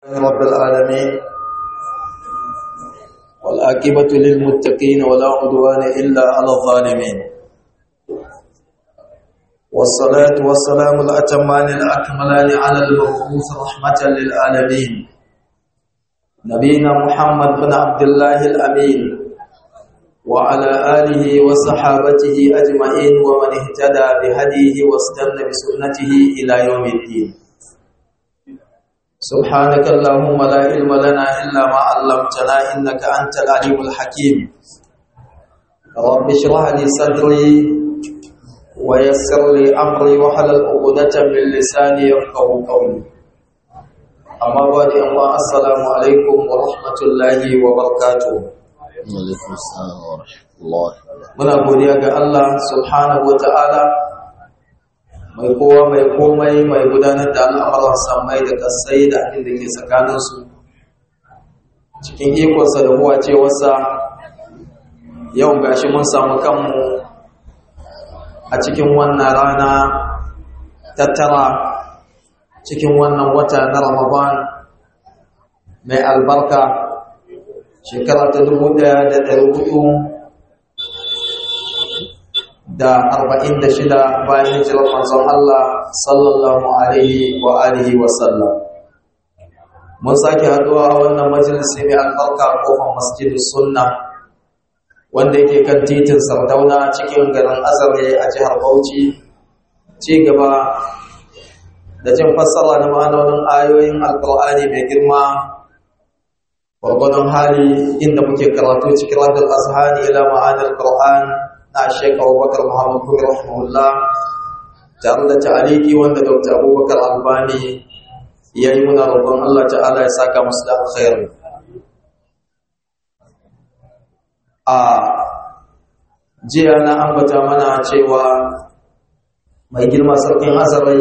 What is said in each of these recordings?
رب العالمين والعاقبة للمتقين ولا عدوان إلا على الظالمين والصلاة والسلام الأتمان الأكملان على المبعوث رحمة للعالمين نبينا محمد بن عبد الله الأمين وعلى آله وصحابته أجمعين ومن اهتدى بهديه واستنى بسنته إلى يوم الدين سبحانك اللهم لا علم لنا إلا ما علمتنا إنك أنت العليم الحكيم رب اشرح لي صدري ويسر لي أمري وحلل عقدة من لساني يفقه قولي أما بعد الله السلام عليكم ورحمة الله وبركاته Alaikum salam wa rahmatullahi muna godiya ga Allah subhanahu wata'ala mai kowa mai komai mai gudanar da al'amuran samai da kasai da abin da ke tsakaninsu cikin ikonsa da huwa cewarsa yau gashi mun samu kanmu a cikin wannan rana tattara cikin wannan wata na ramadan mai albarka shekara ta dubu ɗaya da ɗari hudu da arba'in da shida bayan hijirar manzon Allah sallallahu alaihi wa alihi wa sallam mun sake haɗuwa a wannan majalisi mai albarka kofar masjidus sunna wanda yake kan titin sardauna cikin garin azare a jihar bauchi ci gaba da jin fassara na ma'anonin ayoyin alkur'ani mai girma gwargwadon hali inda muke karatu cikin radar azhani ila ma'anar qur'an na Sheikh Abubakar Muhammad Gumi rahimahullah tare da ta'aliki wanda Dr. Abubakar Albani ya yi muna roƙon Allah ta'ala ya saka musu da alkhairi a jiya na ambata mana cewa mai girma sarkin azarai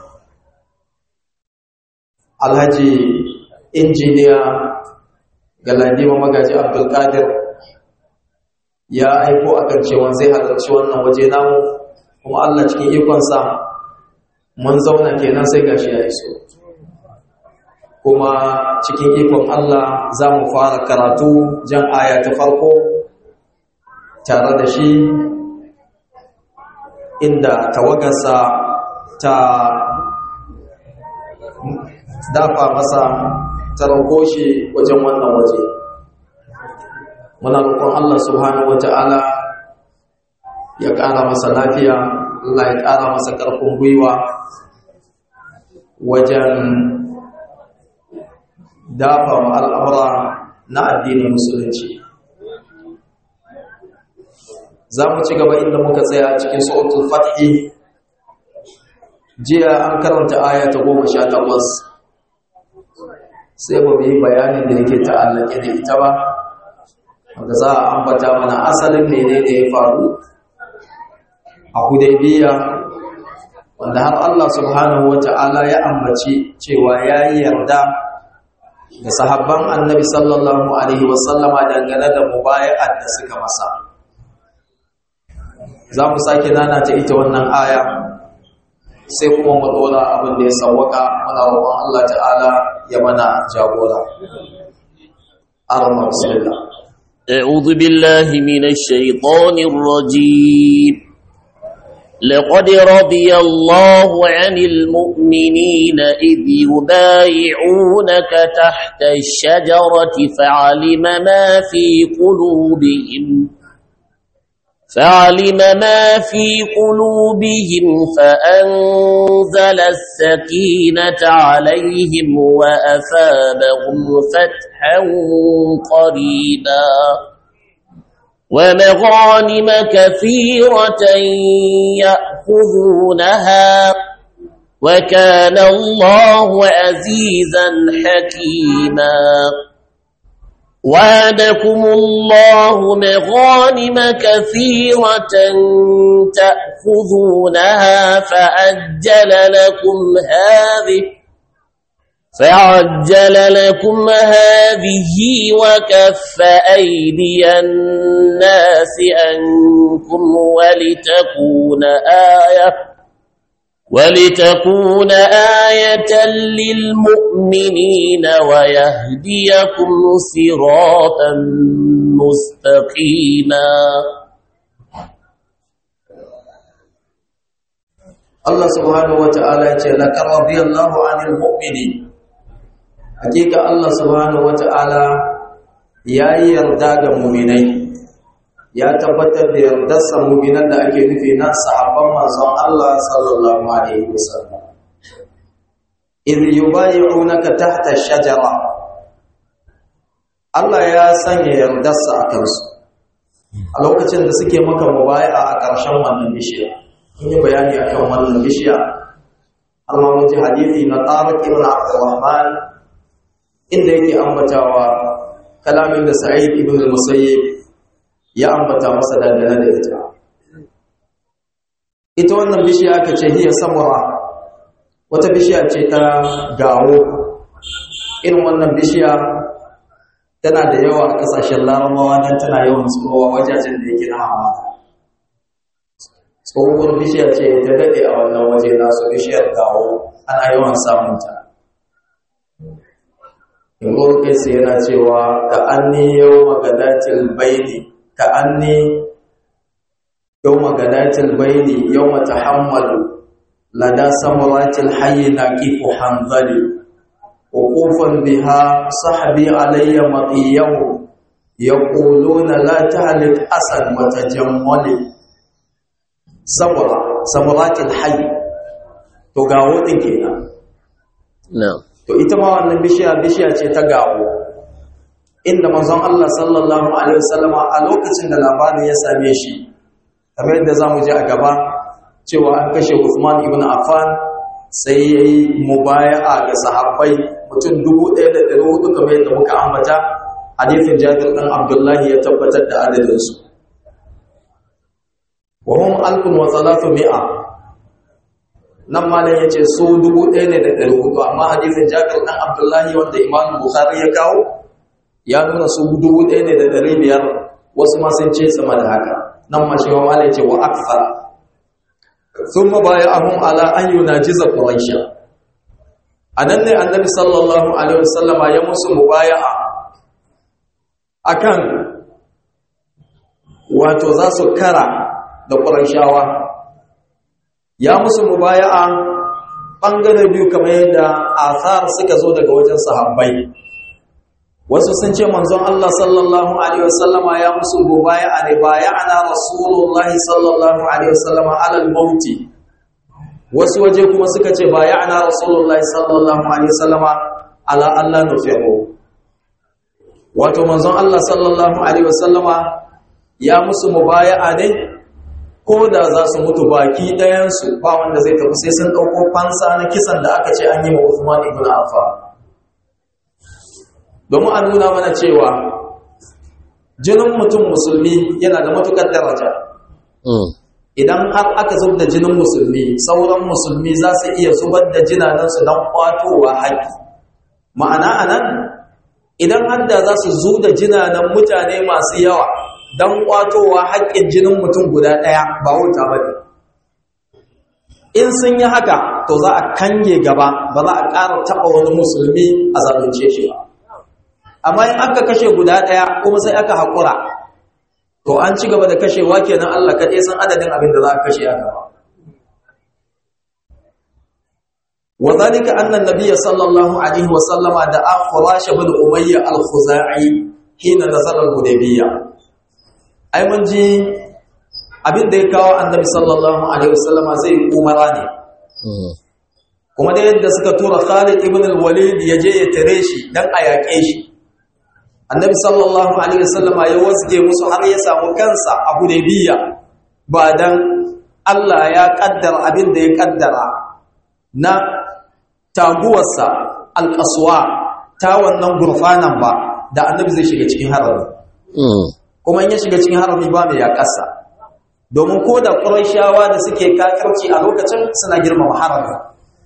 alhaji injiniya galadima magaji abdulkadir ya aiko akan cewa zai halarci wannan waje namu kuma Allah cikin ikonsa mun zauna kenan sai gashi ya iso kuma cikin ikon Allah za mu fara karatu jan aya ta farko tare da shi inda tawagarsa ta dafa masa ta rauko shi wajen wannan waje muna roƙon Allah subhanahu wata'ala ya ƙara masa lafiya Allah ya ƙara masa ƙarfin gwiwa wajen dafa al'amura na addinin musulunci za mu ci gaba inda muka tsaya cikin sautul fathi jiya an karanta aya ta goma sha takwas sai ba mu yi bayanin da yake ta'allake da ita ba wanda za a ambata mana asalin mene ne ya faru a hudaybiya wanda har Allah subhanahu wata'ala ya ambaci cewa ya yi yarda da sahabban annabi sallallahu alaihi wasallama dangane da mubaya'ar da suka masa za mu sake nana ta ita wannan aya sai kuma mu dora abin da ya sawwaka muna roƙon Allah ta'ala ya mana jagora arma bismillah أعوذ بالله من الشيطان الرجيم لقد رضي الله عن المؤمنين إذ يبايعونك تحت الشجرة فعلم ما في قلوبهم فعلم ما في قلوبهم فأنزل السكينة عليهم وأثابهم فتحا قريبا ومغانم كثيرة يأخذونها وكان الله عزيزا حكيما وعدكم الله مغانم كثيرة تأخذونها فعجل لكم هذه فعجل لكم هذه وكف أيدي الناس عنكم ولتكون آية ولتكون آية للمؤمنين ويهديكم صراطا مستقيما Allah subhanahu wa ta'ala ya ce laqad radiyallahu 'anil mu'minin hakika Allah subhanahu wa ta'ala ya yi yarda ga mu'minai ya tabbatar da yardarsa mu'minan da ake nufi na sahabban manzon Allah sallallahu alaihi wasallam idh yubayyi'unaka tahta ash-shajara Allah ya sanya yardarsa a kansu a lokacin da suke maka mubaya'a a ƙarshen wannan bishiya in yi bayani akan wannan bishiya amma mun ji hadisi na Tariq ibn Abdurrahman inda yake ambatawa kalamin da Sa'id ibn al-Musayyib ya ambata masa dangane da ita ita wannan bishiya aka ce hiya samura wata bishiya ce ta gawo irin wannan bishiya tana da yawa a kasashen larabawa don tana yawan tsohuwa wajajen da yake na hamada tsohuwar bishiya ce ta daɗe a wannan waje nasu bishiyar gawo ana yawan samunta yanzu kai sai yana cewa ka anni yau magadatil baini ka anni yau magadatil baini yau mata hammalu lada samuratil hayyi na kifu hanzali وقوفا بها صحبي علي مطيه يقولون لا تهلك أسد وتجمل samura samuratul hayy to gawo din kenan na'am to ita ma wannan bishiya bishiya ce ta gawo inda manzon Allah sallallahu alaihi wasallama a lokacin da labarin ya same shi kamar yadda zamu ji a gaba cewa an kashe Uthman ibn Affan sai yayi mubaya'a ga sahabbai mutum 1400 kamar yadda muka ambata hadisin Jabir dan Abdullahi ya tabbatar da adadin su wa hum alfun wa salatu mi'a nan malam yace su dubu ɗaya ne da ɗari hudu amma hadisin Jabir dan Abdullahi wanda Imam Bukhari ya kawo ya nuna su dubu ɗaya ne da ɗari biyar wasu ma sun ce sama da haka nan ma shi wa malam yace wa akthar thumma bay'ahum ala an yunajiza quraisha anan ne annabi sallallahu alaihi wasallama ya musu mubaya'a akan wato za su kara da ƙuraishawa ya musu mubaya'a ɓangare biyu kamar yadda asar suka zo daga wajen sahabbai wasu sun ce manzon Allah sallallahu alaihi wasallama ya musu mubaya'a ne baya'ana rasulullahi sallallahu alaihi wasallama alal mauti wasu waje kuma suka ce baya'ana rasulullahi sallallahu alaihi wasallama ala Allah nufi'u wato manzon Allah sallallahu alaihi wasallama ya musu mubaya'a ne ko da za su mutu baki ɗayansu ba wanda zai tafi sai sun ɗauko fansa na kisan da aka ce an yi wa Uthman ibn Affan domin a nuna mana cewa jinin mutum musulmi yana da matukar daraja idan har aka zub da jinin musulmi sauran musulmi za su iya zubar da jinanansu don kwatowa haƙi ma'ana anan idan har da za su zu da jinanan mutane masu yawa don kwatowa haƙƙin jinin mutum guda ɗaya ba wuta ba ne in sun yi haka to za a kange gaba ba za a ƙara taɓa wani musulmi a zalunce shi ba amma in aka kashe guda ɗaya kuma sai aka haƙura to an ci gaba da kashewa kenan Allah kaɗai san adadin abin da za a kashe a gaba وذلك أن النبي صلى الله عليه وسلم دعا فراش بن أمية الخزاعي حين نزل الهديبية ai mun ji abin da ya kawo annabi sallallahu alaihi wasallama zai umara ne kuma da yadda suka tura Khalid ibn al-Walid ya je ya tare shi dan a yaƙe shi annabi sallallahu alaihi wasallama ya wasge musu har ya samu kansa a Hudaybiya ba dan Allah ya kaddara abin da ya kaddara na taguwarsa al-qaswa ta wannan gurfanan ba da annabi zai shiga cikin harami kuma in ya shiga cikin harami ba mai yaƙasa domin ko da ƙuraishawa da suke kakirci a lokacin suna girmama harami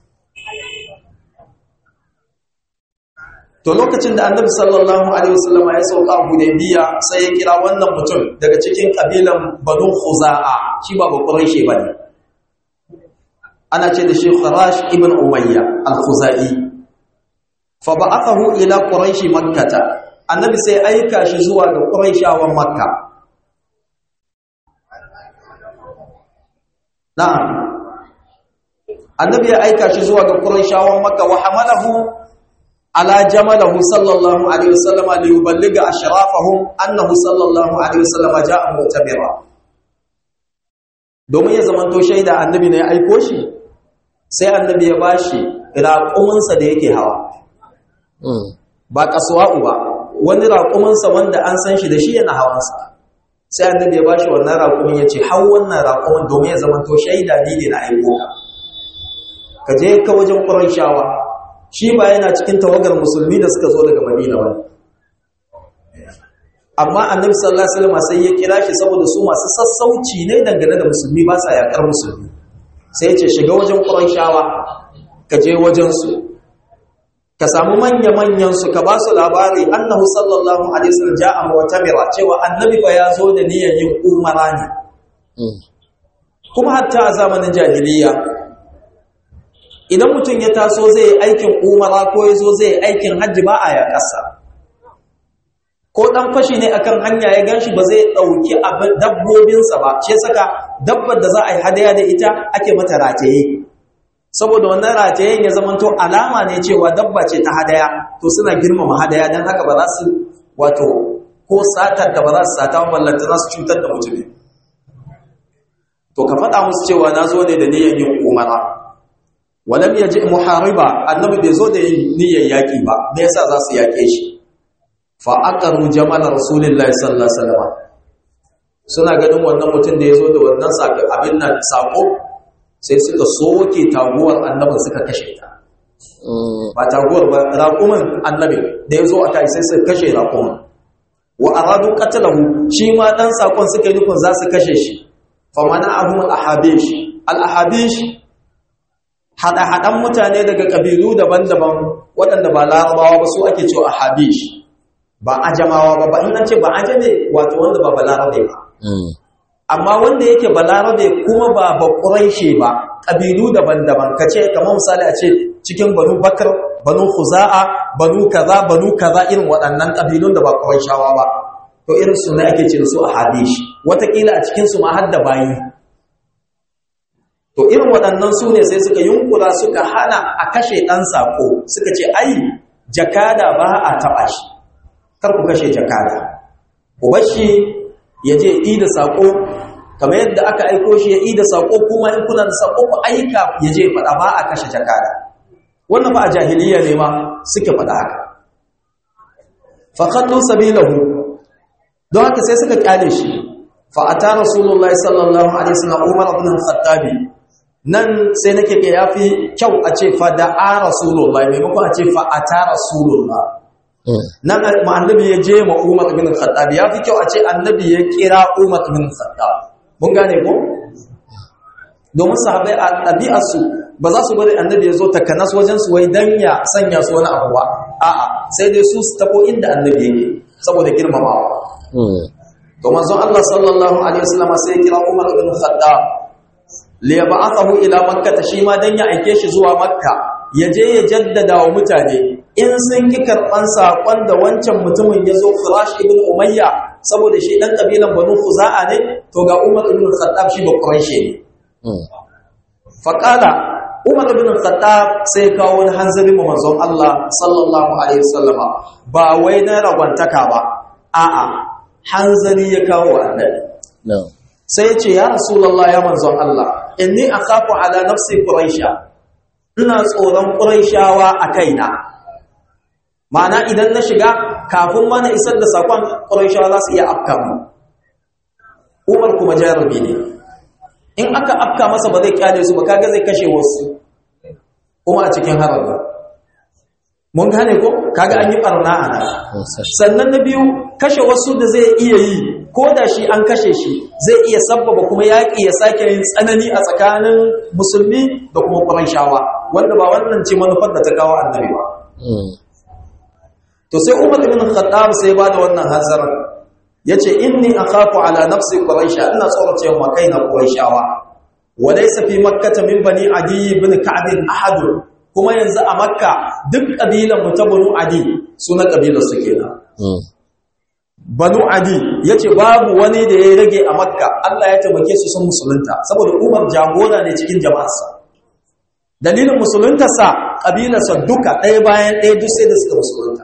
to lokacin da annabi sallallahu alaihi wasallama ya sauka hudaybiya sai ya kira wannan mutum daga cikin kabilan banu khuza'a shi ba ba quraishi bane ana ce da shi kharash ibn umayya al-khuzai fa ba'athahu ila quraish makkah annabi sai aika shi zuwa ga quraishawan makka na'am annabi ya aika shi zuwa ga quraishawan makka wa hamalahu ala jamalahu sallallahu alaihi wasallam li yuballigha ashrafahum annahu sallallahu alaihi wasallam ja'a mu'tabira domin ya zamanto shaida annabi ne ya aiko shi sai annabi ya bashi raƙuminsa da yake hawa ba kasuwa'u ba wani raƙuminsa wanda an san shi da shi yana hawansa sai annabi ya bashi wannan raƙumin ya ce hau wannan raƙumin domin ya zamanto shaida ni ne na aiko ka ka je ka wajen ƙurayshawa shi ba yana cikin tawagar musulmi da suka zo daga madina wani amma annabi sallallahu alaihi wasallam sai ya kira shi saboda su masu sassauci ne dangane da musulmi ba sa yakar musulmi sai ya ce shiga wajen ƙurayshawa ka je wajen su ka samu manya manyan su ka ba su labari annahu sallallahu alaihi wasallam ja'a mu'tamira cewa annabi fa ya zo da niyyar yin umara ne kuma hatta a zamanin jahiliya idan mutum ya taso zai yi aikin umara ko ya zo zai yi aikin hajji ba a yaƙasa ko ɗan fashi ne akan hanya ya ganshi ba zai ɗauki dabbobinsa ba ce saka dabbar da za a yi hadaya da ita ake mata rataye saboda wannan ratayen ya zamanto alama ne cewa dabba ce ta hadaya to suna girmama hadaya don haka ba za su wato ko satar da ba za su sata ballanta za su cutar da mutum to ka faɗa musu cewa na zo ne da niyyar yin umara walam yaji muhariba annabi bai zo da yin niyyar yaki ba me yasa za su yake shi fa aqaru jamal rasulullahi sallallahu alaihi wasallam suna ganin wannan mutum da yazo da wannan sako abin nan sako sai suka soke taguwar annabin suka kashe ta ba taguwar ba raqumin annabi da yazo aka sai suka kashe raqumin wa aradu qatlahu shi ma dan sakon suka yi nufin za su kashe shi fa mana'ahum al-ahabish al-ahabish haɗa-haɗan mutane daga ƙabilu daban-daban waɗanda ba larabawa ba su ake cewa a habish ba ajamawa ba ba ina ce ba ajame wato wanda ba balarabe ba amma wanda yake balarabe kuma ba ba ƙuraishe ba ƙabilu daban-daban ka ce kamar misali a ce cikin banu bakar banu huza'a banu kaza banu kaza irin waɗannan ƙabilun da ba ƙuraishawa ba to irin su ne ake ce su a habish wataƙila a cikinsu ma har da bayi to irin waɗannan su ne sai suka yunkura suka hana a kashe ɗan saƙo suka ce ai jakada ba a taɓa shi kar ku kashe jakada ku bar shi ya je yi da saƙo kamar yadda aka aiko shi ya yi da saƙo kuma in kuna da saƙo ku aika ya je faɗa ba a kashe jakada wannan ba a jahiliya ne ma suke faɗa haka faƙallu sabilahu don haka sai suka kyale shi fa'ata rasulullahi sallallahu alaihi wasallam umar ibn al-khattabi nan sai nake ga yafi kyau a ce fa da'a rasulullah maimakon a ce fa ata rasulullah nan ma annabi ya je ma Umar ibn Khattab yafi kyau a ce annabi ya kira Umar ibn Khattab mun gane ko domin sahabbai a ɗabi'arsu ba za su bari annabi ya zo takanas wajen su wai dan ya sanya su wani abu ba a'a sai dai su su tafo inda annabi yake saboda girmamawa to manzon Allah sallallahu alaihi wasallam sai ya kira Umar ibn Khattab liyab'athahu ila makkah shi ma dan ya aike shi zuwa makka yaje ya jaddada wa mutane in sun ki karban sakon da wancan mutumin yazo Firash ibn Umayya saboda shi dan kabilan Banu Khuza'a ne to ga Umar ibn Khattab shi ba Quraishi ne faqala Umar ibn Khattab sai kawo wani hanzari ma manzon Allah sallallahu alaihi wasallama ba wai na ragwantaka ba a'a hanzari ya kawo annabi sai ce ya rasulallah ya manzon Allah inni akhafu ala nafsi quraisha ina tsoron quraishawa a kaina ma'ana idan na shiga kafin mana isar da sakon quraishawa za su iya afka mu Umar kuma jarumi ne in aka afka masa ba zai kyale su ba kaga zai kashe wasu kuma a cikin haraba mun gane ko kaga an yi barna a nan sannan na biyu kashe wasu da zai iya yi ko da shi an kashe shi zai iya sabbaba kuma yaƙi ya sake yin tsanani a tsakanin musulmi da kuma ƙurayshawa wanda ba wannan ce manufar da ta kawo annabi ba to sai umar ibn khattab sai ba da wannan hanzarin yace inni akhafu ala nafsi quraisha ina tsorace wa kaina qurayshawa walaysa fi makkah min bani adi ibn ka'b ahad kuma yanzu a makka duk kabilan mu ta banu adi suna kabilar su kenan banu adi yace babu wani da ya rage a makka Allah ya taimake su sun musulunta saboda umar jagora ne cikin jama'arsa dalilin musuluntarsa kabilarsa duka ɗaya bayan ɗaya duk sai da suka musulunta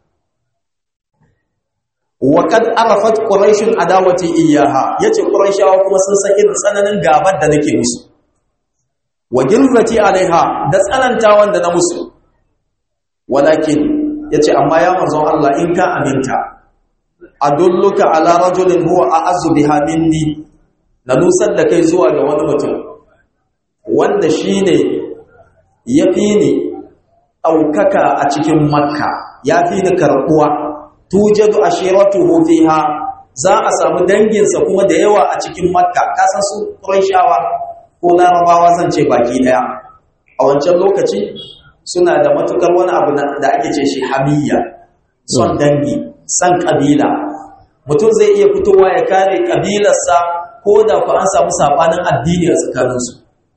wa kad arafat quraishun adawati iyyaha yace quraishawa kuma sun san irin tsananin gabar da nake musu wa gilzati alaiha da tsanantawan da na musu walakin yace amma ya manzon Allah in ka aminta adulluka ala rajulin huwa a'azzu biha minni na nusar da kai zuwa ga wani mutum wanda shine yafi ni aukaka a cikin makka yafi ni karbuwa tujadu ashiratuhu fiha za a samu danginsa kuma da yawa a cikin makka kasan su qurayshawa ko larabawa zan ce baki daya a wancan lokaci suna da matukar wani abu da ake ce shi hamiyya son dangi san kabila mutum zai iya fitowa ya kare kabilarsa ko da ku an samu sabanin addini a tsakaninsu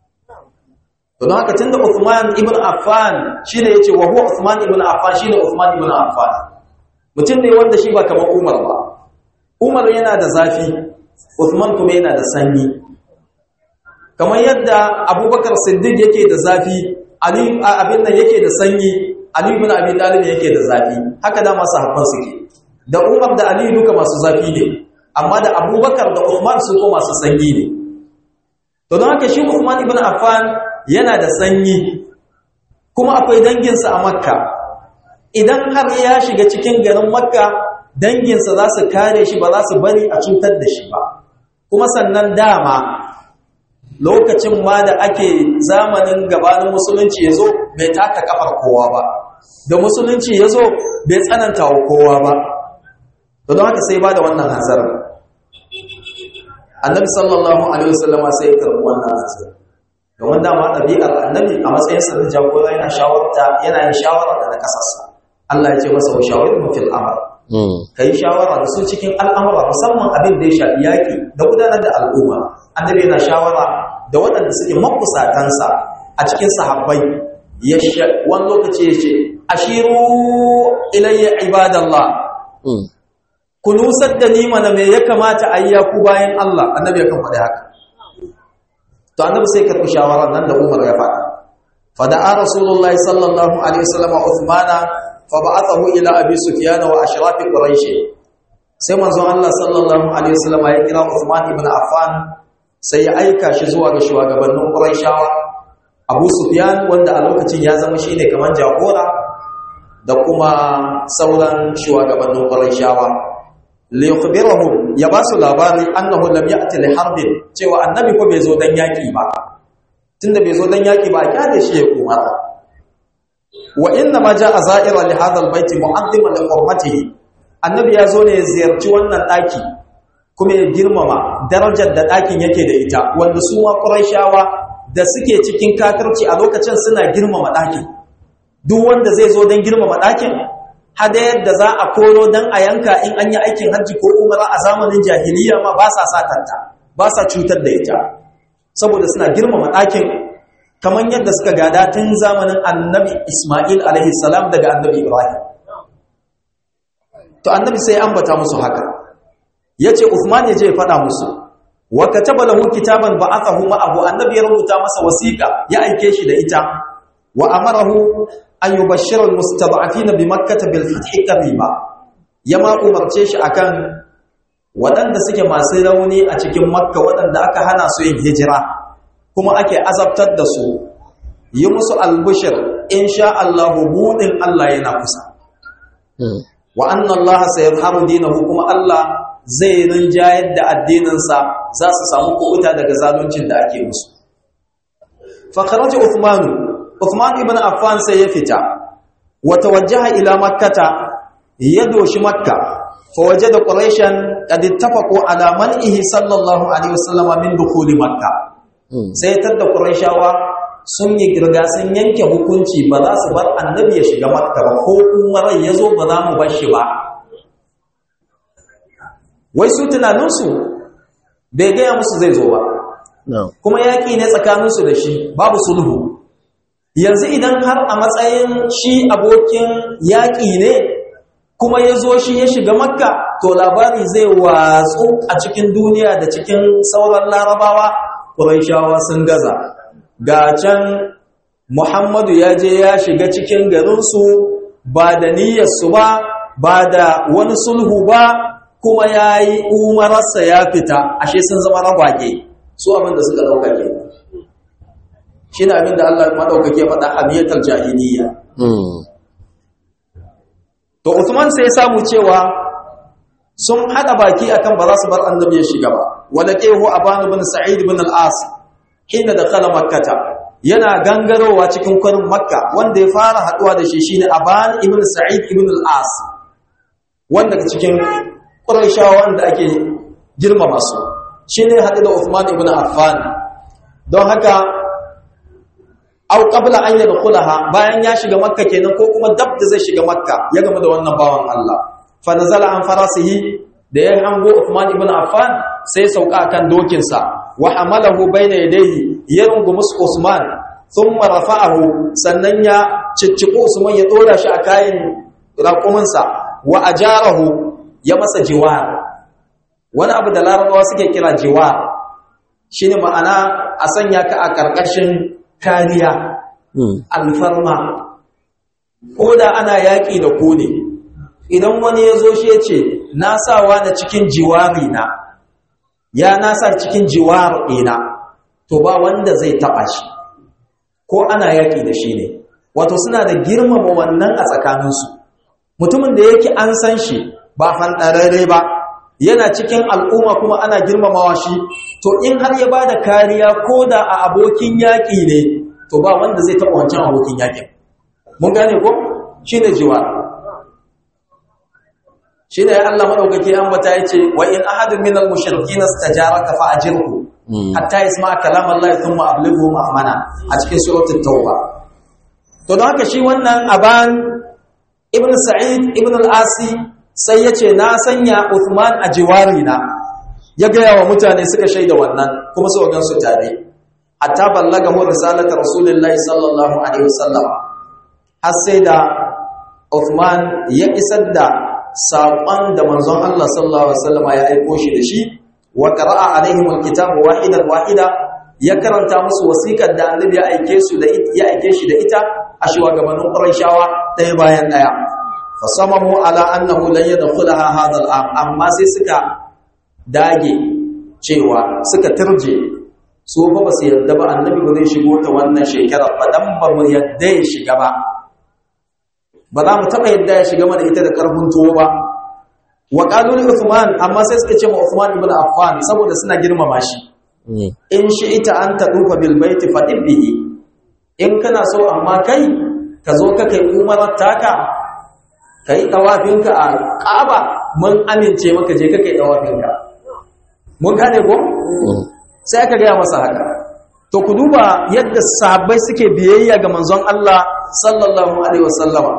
don haka tunda Uthman ibn Affan shine yace wa huwa Uthman ibn Affan shine Uthman ibn Affan mutum ne wanda shi ba kamar Umar ba Umar yana da zafi Uthman kuma yana da sanyi kamar yadda Abubakar Siddiq yake da zafi Ali abin nan yake da sanyi Ali ibn Abi Talib yake da zafi haka da masu habban suke da Umar da Ali duka masu zafi ne amma da Abubakar da Uthman su ko masu sanyi ne to don haka shi Uthman ibn Affan yana da sanyi kuma akwai danginsa a Makka idan har ya shiga cikin garin Makka danginsa za su kare shi ba za su bari a cutar da shi ba kuma sannan dama lokacin ma da ake zamanin gabanin musulunci ya zo bai taka kafar kowa ba da musulunci ya zo bai tsananta wa kowa ba don haka sai ba da wannan hanzarin annabi sallallahu alaihi wasallama sai ya karɓi wannan hanzarin domin dama ɗabi'ar annabi a matsayinsa na jagora yana shawarta yana yin shawara da na ƙasarsa Allah ya ce masa wa shawarin fil amr ka yi shawara da su cikin al'amura musamman abin da ya shafi yaƙi da gudanar da al'umma annabi yana shawara da waɗanda suke makusatansa a cikin sahabbai ya wani lokaci ya ce ashiru ilayya ibadallah ku nusar da ni mana me ya kamata a yi ku bayan Allah annabi ya kan faɗi haka to annabi sai karɓi shawara nan da Umar ya faɗa fada'a rasulullahi sallallahu alaihi wasallam Uthmana fa ba'athahu ila Abi Sufyan wa ashraf Quraysh sai manzon Allah sallallahu alaihi wasallam ya kira Uthman ibn Affan sai ya aika shi zuwa ga shugabannin Qurayshawa Abu Sufyan wanda a lokacin ya zama shine kaman jagora da kuma sauran shugabannin Qurayshawa liyukhbirahum ya ba su labari annahu lam ya'ti li harbin cewa annabi ko bai zo dan yaki ba tunda bai zo dan yaki ba ya da shi ya kuma wa inna ma ja'a za'ira li hadha albayt mu'azziman li hurmatihi annabi ya zo ne ya ziyarci wannan daki kuma ya girmama darajar da dakin yake da ita wanda su ma quraishawa da suke cikin kafirci a lokacin suna girmama dakin duk wanda zai zo dan girmama dakin hadayar da za a koro don a yanka in an yi aikin hajji ko umara a zamanin jahiliya ma ba sa satanta ba sa cutar da ita saboda suna girmama ɗakin kamar yadda suka gada tun zamanin annabi ismail alaihi salam daga annabi ibrahim to annabi sai ambata musu haka ya ce usman ya je ya faɗa musu wa kataba lahu kitaban ba'athahu ma'ahu annabi ya rubuta masa wasiƙa ya aike shi da ita wa amarahu an yi bashirar mustada'afina bi makkata bil fathi qariba yama umarce shi akan waɗanda suke masu rauni a cikin makka waɗanda aka hana su yin hijira kuma ake azabtar da su yi musu albushir insha Allah budin Allah yana kusa wa anna Allah sayazharu dinahu kuma Allah zai rinjayar da addininsa za su samu kuɓuta daga zaluncin da ake musu fa kharaja Uthmanu Uthman ibn Affan sai ya fita wa tawajjaha ila makkata ya doshi makka fa wajada quraishan qad ittafaqu ala man'ihi sallallahu alaihi wasallam min dukhuli makka sai tadda quraishawa sun yi girga sun yanke hukunci ba za su bar annabi ya shiga makka ba ko umarai yazo ba za mu bar shi ba wai su tunaninsu bai gaya musu zai zo ba na'am kuma yaƙi ne tsakaninsu da shi babu sulhu yanzu idan har a matsayin shi abokin yaƙi ne kuma ya zo shi ya shiga makka to labari zai watsu a cikin duniya da cikin sauran larabawa ƙuraishawa sun gaza ga can muhammadu ya je ya shiga cikin garinsu ba da niyyarsu ba ba da wani sulhu ba kuma ya yi umararsa ya fita ashe sun zama ragwage su abin da suka ɗauka ke shi ne abin da Allah maɗaukake faɗa hamiyatar jahiliya mm to Usman sai ya samu cewa sun haɗa baki akan ba za su bar annabi ya shiga ba wala qehu aban ibn sa'id ibn al-as hina dakhala makkata yana gangarowa cikin kwarin makka wanda ya fara haɗuwa da shi shine aban ibn sa'id ibn al-as wanda cikin quraishawa wanda ake girmama su shine haɗu da Uthman ibn Affan don haka au qabla an yadkhulaha bayan ya shiga makka kenan ko kuma dab da zai shiga makka ya gama da wannan bawan Allah fa nazala an farasihi da ya hango Uthman ibn Affan sai sauka akan dokin sa wa hamalahu bayna yadayhi ya rungumi Usman thumma rafa'ahu sannan ya cicciko Usman ya dora shi a kayan raƙumin sa wa ajarahu ya masa jiwar wani abu da larabawa suke kira jiwar shine ma'ana a sanya ka a karkashin kariya mm alfarma ko da ana yaƙi da ku ne idan wani ya zo shi ya ce na sawa da cikin jiwari na ya nasa cikin jiwar ɗina to ba wanda zai taɓa shi ko ana yaƙi da shi ne wato suna da girmama wannan a tsakaninsu mutumin da yake an san shi ba fanɗararre ba yana cikin al'umma kuma ana girmamawa shi to in har ya ba da kariya ko da a abokin yaƙi ne to ba wanda zai taɓa wancan abokin yaƙin mun gane ko shi ne jiwa shi ne Allah maɗaukaki an bata ya ce wa in ahadin minal mushrikina stajaraka fa ajirhu mm hatta yasma kalam Allah thumma ablighu ma'mana a cikin suratul tauba to don haka shi wannan aban ibn sa'id ibn al-asi sai yace na sanya Uthman a jiwari na ya gaya wa mutane suka shaida wannan kuma su gan su tare hatta ballaga hu risalatu rasulullahi sallallahu alaihi wasallam har sai da Uthman ya isar da saƙon da manzon Allah sallallahu alaihi wasallam ya aiko shi da shi wa qara'a alaihim alkitaba wahidan wahida ya karanta musu wasiƙar da annabi ya aike su da ya aike shi da ita a shugabannin Qurayshawa ɗaya bayan ɗaya fasamamu ala annahu lan yadkhulaha hadha al-am amma sai suka dage cewa suka turje su fa ba su yadda ba annabi ba zai shigo ta wannan shekarar ba dan ba mu yadda ya shiga ba ba za mu taɓa yadda ya shiga mana ita da ƙarfin tuwo ba wa qalu li Uthman amma sai suka ce ma Uthman ibn Affan saboda suna girmama shi mm in shi ita an tadufa bil baiti fadib bihi in kana so amma kai ka zo ka kai umarar taka kai tawafinka a Kaaba mun amince maka je ka kai tawafinka mun gane ko mm sai aka gaya masa haka to ku duba yadda sahabbai suke biyayya ga manzon Allah sallallahu alaihi wasallama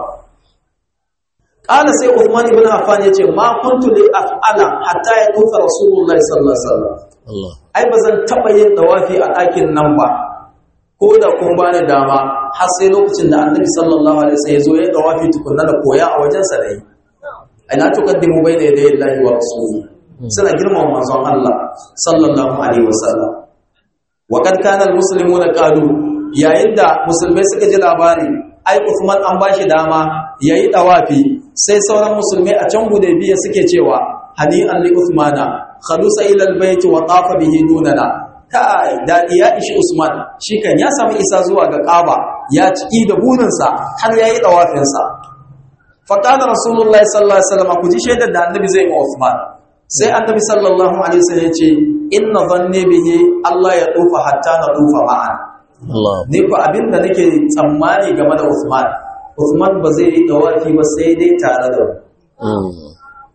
qala sai Uthman ibn Affan yace ma kuntu li af'ala hatta ya tufa Rasulullahi sallallahu alaihi wasallam Allah ai bazan taba yin dawafi a ɗakin nan ba ko da kun bani dama har sai lokacin da Annabi sallallahu alaihi wasallam ya zo ya dawafi tukunna da koya a wajen sa dai ina tuqaddimu bayna yaday Allahi wa rasulihi suna girmama manzon Allah sallallahu alaihi wasallam wa kad kana almuslimuna qalu yayin da musulmai suka ji labari ai Uthman an bashi dama yayi dawafi sai sauran musulmai a can Hudaybiya suke cewa hani an li Uthmana khalusa ila albayt wa tafa bihi dunana kai dadi ya ishi Usman shi kan ya samu isa zuwa ga Kaaba ya ciki da burinsa har yayi dawafin sa fa kana rasulullahi sallallahu alaihi wasallam ku ji shaidar da annabi zai ma Uthman sai annabi sallallahu alaihi wasallam ya ce inna dhanni bihi Allah ya tufa hatta na tufa ma'an Allah ni ko abinda nake tsammani game da Uthman Uthman ba zai yi dawafi ba sai dai tare da mu mm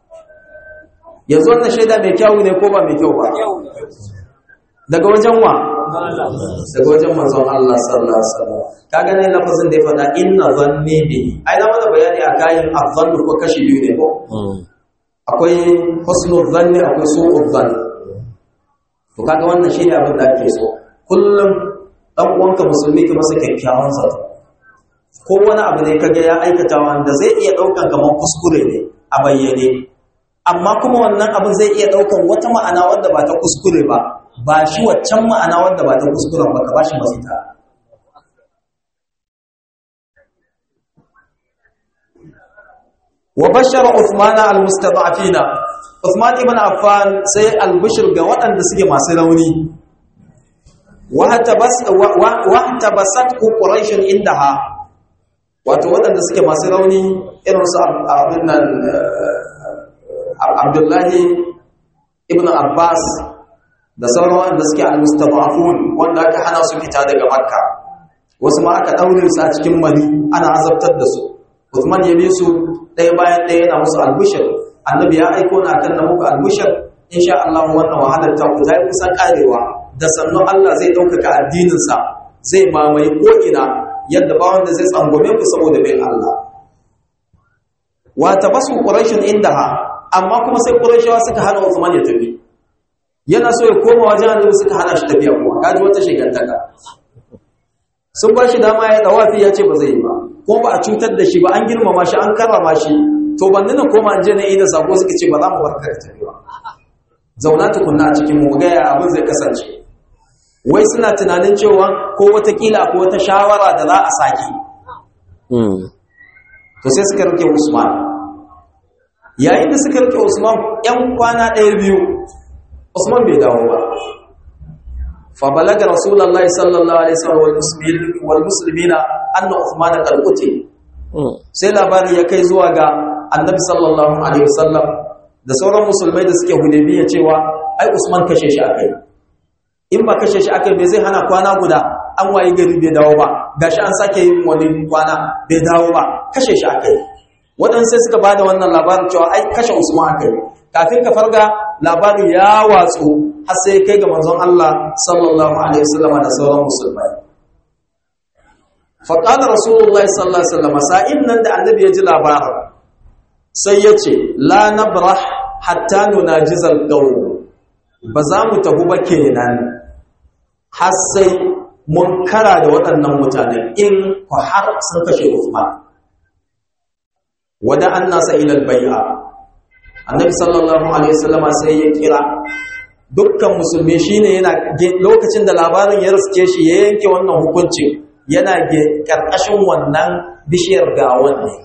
yanzu wannan shaida mai kyau ne ko ba mai kyau ba daga wajen wa daga wajen manzon Allah sallallahu alaihi wasallam kaga ne lafazin da ya faɗa inna dhanni bihi ai na mana bayani a kayan azzannu ko kashi biyu ne ko mm akwai husnul zanni akwai su'ul zanni to kaga wannan shine abin da ake so kullum dan uwanka musulmi ka masa kyakkyawan zato ko wani abu ne kaga ya aikata wanda zai iya daukan kamar kuskure ne a bayyane amma kuma wannan abin zai iya daukan wata ma'ana wanda ba ta kuskure ba ba shi waccan ma'ana wanda ba ta kuskuren ba ka ba shi mafita wa bashara Uthman al-mustada'afina Uthman ibn Affan sai al-bushr ga waɗanda suke masu rauni wa hatabasat quraish indaha wato waɗanda suke masu rauni irin su abin nan Abdullahi ibn Abbas da sauran wanda suke al-mustada'afun wanda aka hana su fita daga Makka wasu ma aka daure su a cikin Mali ana azabtar da su Uthman ya bi su ɗaya bayan ɗaya yana musu albishir annabi ya aiko na kan na muku albishir insha Allah wannan wahalar ta ku zai kusan karewa da sannu Allah zai ɗaukaka addininsa zai mamaye ko'ina yadda ba wanda zai tsangwame ku saboda bin Allah wa tabasu quraishun indaha amma kuma sai quraishawa suka hana Uthman ya tafi yana so ya koma wajen annabi suka hana shi tafiya kuma kaji wata shigantaka sun ba shi dama ya dawafi ya ce ba zai yi ba ko ba a cutar da shi ba an girmama shi an karrama shi to ban nuna koma an je na ida sako suka ce ba za mu barka da tafiya zauna tukunna a cikin mu ga ya abin zai kasance wai suna tunanin cewa ko watakila ko wata shawara da za a sake to sai suka rike Usman yayin da suka rike Usman yan kwana ɗaya biyu Usman bai dawo ba فبلغ رسول الله صلى الله عليه وسلم والمسلمين والمسلمين ان عثمان قد قتل sai labari ya kai zuwa ga annabi sallallahu alaihi wasallam da sauran musulmai da suke hudaybiya cewa ai usman kashe shi akai in ba kashe shi akai bai zai hana kwana guda an waye gari bai dawo ba gashi an sake yin wani kwana bai dawo ba kashe shi akai waɗansu sai suka bada wannan labarin cewa ai kashe usman akai kafin ka farga labarin ya watsu har sai kai ga manzon Allah sallallahu alaihi wasallam da sauran musulmai fa qala rasulullahi sallallahu alaihi wasallam sa'in nan da annabi ya ji labarin sai ya ce la nabrah hatta nunajizal qawl ba za mu tafi ba kenan har sai mun kara da waɗannan mutanen in ku har sun kashe Uthman wada annasa ila al-bai'a annabi sallallahu alaihi wasallama sai ya kira dukkan musulmi shine yana lokacin da labarin ya riske shi ya yanke wannan hukuncin yana karkashin wannan bishiyar gawan ne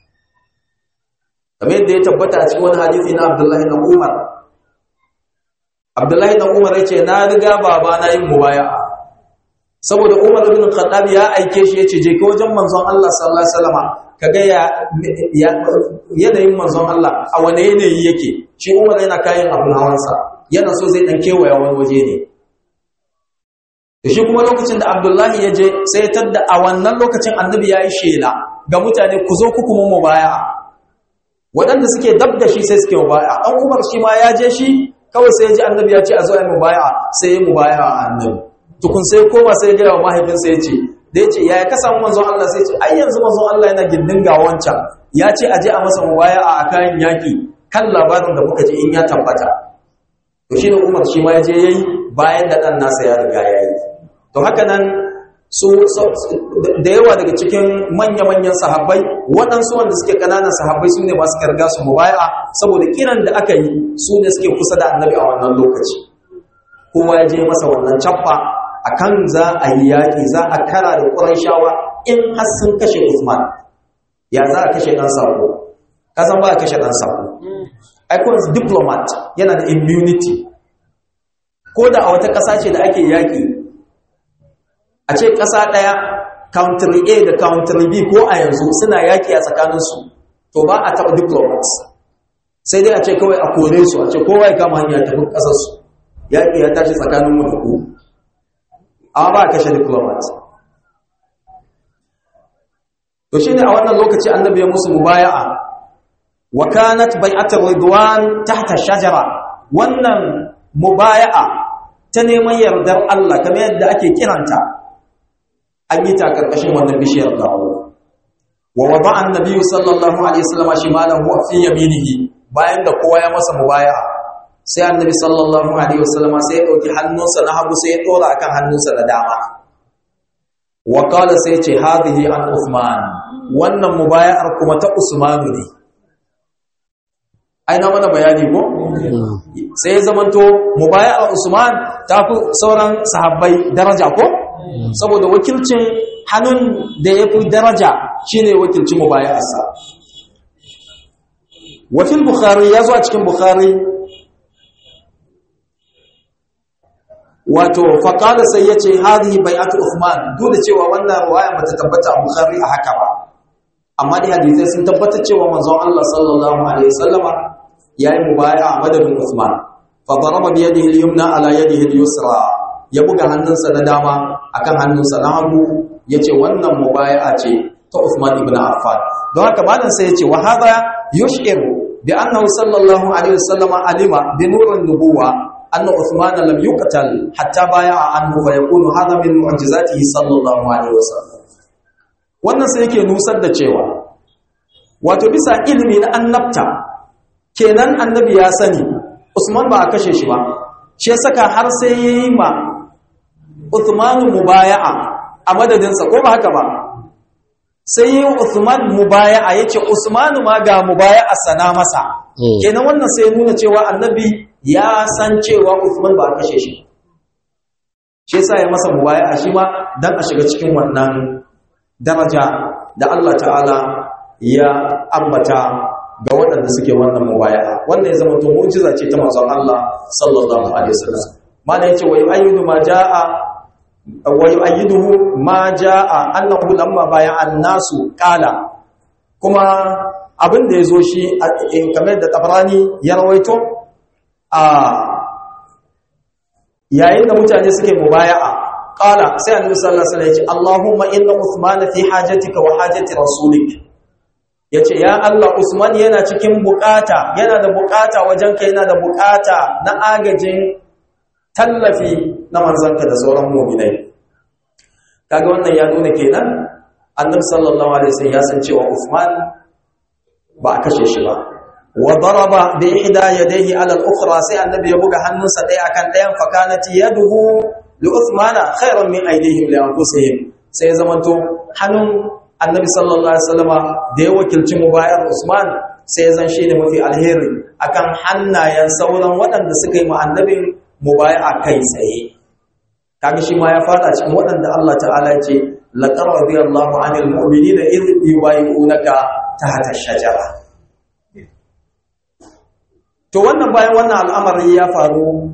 kamar yadda ya tabbata a cikin wani hadisi na Abdullahi na Umar Abdullahi na Umar yace na riga baba na yin mubaya'a saboda Umar ibn Khattab ya aike shi yace je ka wajen manzon Allah sallallahu alaihi wasallama kaga ya yanayin manzon Allah a wane yanayi yake shi Umar yana kayan abun hawansa yana so zai dan kewaya wani waje ne da shi kuma lokacin da Abdullahi ya je sai ya tadda a wannan lokacin annabi ya yi shela ga mutane ku zo ku kuma mu baya waɗanda suke dab da shi sai suke mu baya an Umar shi ma ya je shi kawai sai ya ji annabi ya ce a zo a yi mu baya sai ya mu baya a annabi tukun sai koma sai ya gaya wa mahaifinsa ya ce da ya ce ya ka samu manzon Allah sai ce ai yanzu manzon Allah yana gindin ga wancan ya ce aje a masa mubaya'a a kayan yaki kan labarin da muka ji in ya tabbata to shi ne Umar shi ma ya je yayi bayan da dan nasa ya riga yayi to haka nan su da yawa daga cikin manya-manyan sahabbai waɗansu wanda suke ƙananan sahabbai su ne masu karga su mubaya'a saboda kiran da aka yi su ne suke kusa da annabi a wannan lokaci kowa ya je masa wannan cappa akan za a yi yaƙi za a kara da ƙuraishawa in har sun kashe Usman ya za a kashe ɗan sako kasan ba a kashe ɗan sako aikon diplomat yana da immunity ko da a wata ƙasa ce da ake yaƙi a ce ƙasa ɗaya country A da country B ko a yanzu suna yaƙi a tsakaninsu to ba a taɓa diplomats sai dai a ce kawai a kore su a ce kowa ya kama hanya tafi ƙasarsu yaƙi ya tashi tsakaninmu da ku amma ba a kashe diplomat to shine a wannan lokaci annabi ya musu mubaya'a wa kanat bai'atul ridwan tahta shajara wannan mubaya'a ta neman yardar Allah kamar yadda ake kiranta an yi ta karkashin wannan bishiyar dawo wa wada'a annabi sallallahu alaihi wasallam shimalahu fi yaminihi bayan da kowa ya masa mubaya'a sai annabi sallallahu alaihi wasallam sai ya dauki hannunsa na hagu sai ya dora akan hannunsa na dama wa qala sai ya ce hadhihi an Uthman wannan mubaya'ar kuma ta Usman ne ai na mana bayani ko sai ya zamanto mubaya'ar Usman ta fi sauran sahabbai daraja ko saboda wakilcin hannun da ya fi daraja shine wakilcin mubaya'arsa wa fil bukhari ya zo a cikin bukhari wato faƙala sai ya ce hadhihi bai'atu Uthman duk da cewa wannan riwaya bata tabbata a Bukhari a haka ba amma dai hadisai sun tabbatar cewa manzon Allah sallallahu alaihi wasallama yayi mubaya'a a madadin Uthman fa daraba bi yadihi al-yumna ala yadihi al-yusra ya buga hannunsa na dama akan hannunsa na hagu yace wannan mubaya'a ce ta Uthman ibn Affan don haka malam sai yace wa hadha yush'iru bi annahu sallallahu alaihi wasallama alima bi nurin nubuwa أن عثمان لم يقتل حتى بايع عنه فيكون هذا من معجزاته صلى الله عليه وسلم wannan sai yake nusar da cewa wato bisa ilimi na annabta kenan annabi ya sani Usman ba a kashe shi ba shi saka har sai yayi ma Uthman mubaya'a a madadinsa ko ba haka ba sai yayi Uthman mubaya'a yace Usman ma ga mubaya'a sana masa kenan wannan sai nuna cewa annabi ya san cewa Uthman ba a kashe shi shi yasa ya masa mubaya'a shi ma dan a shiga cikin wannan daraja da Allah ta'ala ya ambata ga waɗanda suke wannan mubaya'a wannan ya zama to mu'jiza ce ta manzon Allah sallallahu alaihi wasallam mana yace wa yu'ayyidu ma jaa wa yu'ayyiduhu ma jaa annahu lamma baya'a an-nasu qala kuma abin da yazo shi kamar da Tabrani ya rawaito a yayin da mutane suke mubaya'a qala sai annabi sallallahu alaihi wasallam ya ce Allahumma inna Uthman fi hajatika wa hajati rasulik yace ya Allah Usman yana cikin bukata yana da bukata wajen kai yana da bukata na agajin tallafi na manzanka da sauran mu'minai kaga wannan ya nuna kenan annabi sallallahu alaihi wasallam ya san cewa Uthman ba a kashe shi ba wa daraba bi ihda yadayhi ala al-ukhra sai annabi ya buga hannunsa ɗaya akan ɗayan fakanati yaduhu li uthmana khairan min aydihim li anfusihim sai zamanto hannun annabi sallallahu alaihi wasallama da ya wakilci mubayar usman sai zan shi ne mafi alheri akan hannayen sauran waɗanda suka yi ma annabin mubaya kai tsaye kaga shi ma ya fada cikin waɗanda Allah ta'ala ya ce laqad radiyallahu 'anil mu'minina idh yubayyi'unaka tahta ash-shajara to wannan bayan wannan al'amari ya faru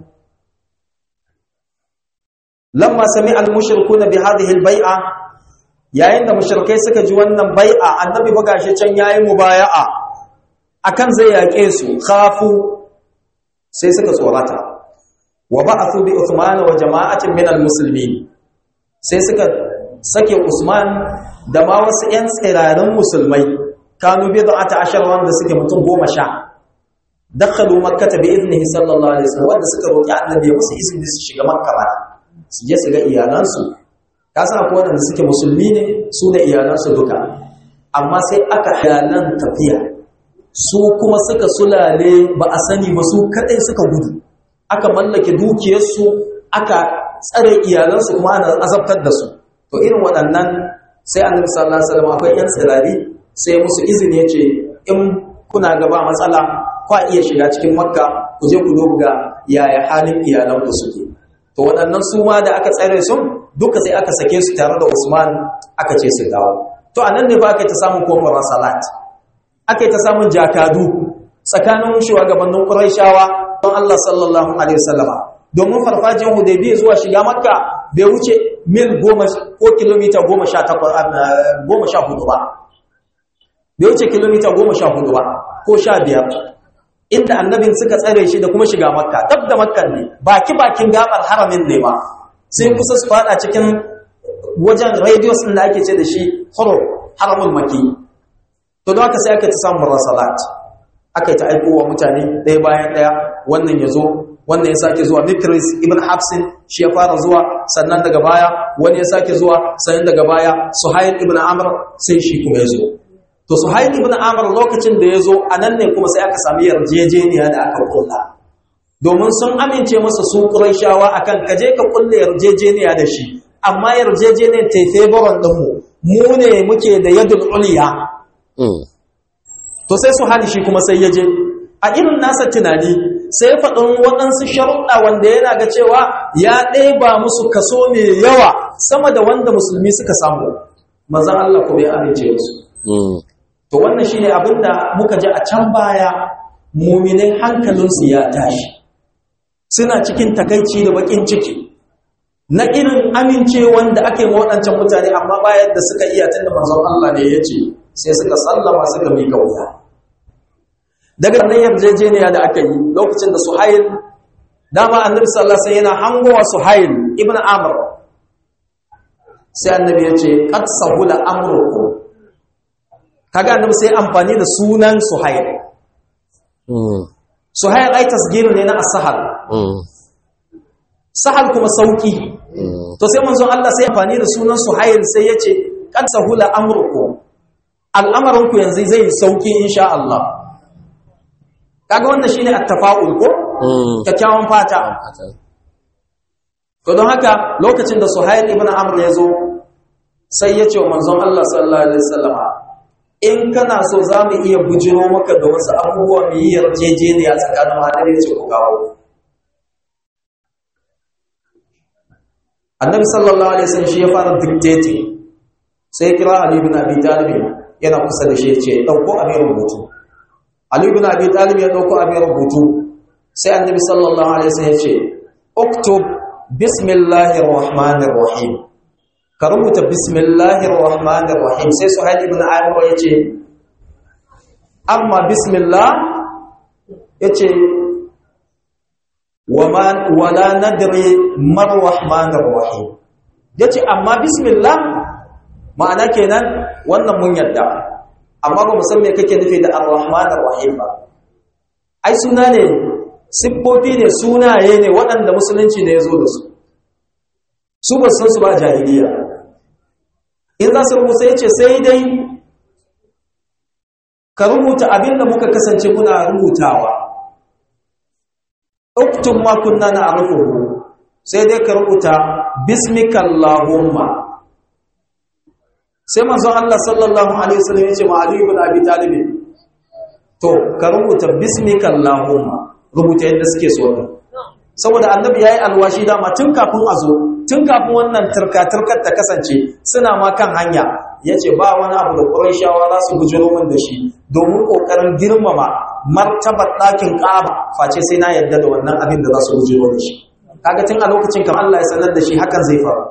lamma sami al-mushrikuna bi hadhihi al-bai'a yayin da mushrikai suka ji wannan bai'a annabi buga shi can yayi mubaya'a akan zai yake su khafu sai suka tsorata wa ba'athu bi Uthman wa jama'atin min al-muslimin sai suka sake Usman da ma wasu 'yan tsirarin musulmai kanu bid'ata ashar wanda suke mutum goma sha dakhalu makkah bi idnihi sallallahu alaihi wasallam wanda suka roki annabi ya musu izini su shiga makka ba su je su ga iyalansu ka san akwai wanda suke musulmi ne su da iyalansu duka amma sai aka halan tafiya su kuma suka sulale ba a sani ba su kadai suka gudu aka mallake dukiyarsu aka tsare iyalansu kuma ana azabtar da su to irin waɗannan sai annabi sallallahu alaihi wasallam akwai yan tsirari sai musu izini ya ce in kuna gaba matsala kwa iya shiga cikin makka ku je ku duba yaya halin iyalanku suke to waɗannan su ma da aka tsare su duka sai aka sake su tare da Usman aka ce su dawo to anan ne ba aka ta samun kofar salat aka ta samun jakadu tsakanin shugabannin Qurayshawa don Allah sallallahu alaihi wasallama domin farfajin Hudaybiyya zuwa shiga Makka bai wuce mil 10 ko kilomita 18 14 ba bai wuce kilomita 14 ba ko 15 inda annabin suka tsare shi da kuma shiga makka tab da makkan ne baki bakin gabar haramin ne ba sai kusa su fada cikin wajen radius din da ake ce da shi horo haramul maki to don haka sai aka ta samu rasalat aka ta aiko wa mutane ɗaya bayan ɗaya wannan ya zo wannan ya sake zuwa mikris ibn hafsin shi ya fara zuwa sannan daga baya wani ya sake zuwa sannan daga baya suhail ibn amr sai shi kuma ya zo to suhail ibn amr lokacin da ya zo a nan ne kuma sai aka sami yarjejeniya da aka kulla domin sun amince masa su Qurayshawa akan kaje ka kulle yarjejeniya da shi amma yarjejeniyar ta favoran din mu mu ne muke da yadul uliya to sai su hali shi kuma sai ya je a irin nasa tunani sai faɗin waɗansu sharuɗa wanda yana ga cewa ya ɗeba musu kaso mai yawa sama da wanda musulmi suka samu manzan Allah ko bai amince musu to wannan shine abin da muka ji a can baya muminai hankalinsu ya tashi suna cikin takaici da bakin ciki na irin amince wanda ake ma waɗancan mutane amma bayan da suka iya tunda manzon Allah ne ya ce sai suka sallama suka miƙa wuya daga nan yarjejeniya da aka yi lokacin da suhail dama annabi sallallahu alaihi yana hangowa suhail ibn amr sai annabi ya ce qad sahula amrukum kaga annabi sai amfani da sunan suhail suhail ai tasgiru ne na as-sahal sahal kuma sauki to sai manzon Allah sai amfani da sunan suhail sai ya ce qad sahula amrukum al'amarinku yanzu zai sauki insha Allah kaga wannan shine at-tafa'ul ko kyakkyawan fata to don haka lokacin da Suhail ibn Amr ya zo sai ya ce wa manzon Allah sallallahu alaihi wasallam in kana so za mu iya bujiro maka da wasu abubuwa mu yi yarjejeniya tsakanin hadari ya ce ku kawo annabi sallallahu alaihi wasallam shi ya fara dictating sai ya kira Ali ibn Abi Talib yana kusa da shi ya ce dauko abin rubutu Ali ibn Abi Talib ya dauko abin rubutu sai annabi sallallahu alaihi wasallam ya ce uktub bismillahir rahmanir rahim ka rubuta bismillahir rahmanir rahim sai Suhail ibn Amr ya ce amma bismillah yace wama wala nadri mar rahmanir rahim yace amma bismillah ma'ana kenan wannan mun yadda amma ba mu san me kake nufi da ar-rahmanir rahim ba ai suna ne siffofi ne sunaye ne waɗanda musulunci ne ya zo da su su ba san su ba jahiliya in za su rubuta ya ce sai dai ka rubuta abin da muka kasance muna rubutawa uktun ma kunna na arufuhu sai dai ka rubuta bismikallahumma sai manzon Allah sallallahu alaihi wasallam ya ce ma Ali ibn Abi Talib to ka rubuta bismikallahumma rubuta yadda suke so saboda annabi yayi alwashi dama tun kafin a zo tun kafin wannan turka-turkar ta kasance suna ma kan hanya yace ba wani abu da Qurayshawa za su bujiro min da shi domin kokarin girmama martabar ɗakin Kaaba face sai na yadda da wannan abin da za su bujiro da shi kaga tun a lokacin kamar Allah ya sanar da shi hakan zai faru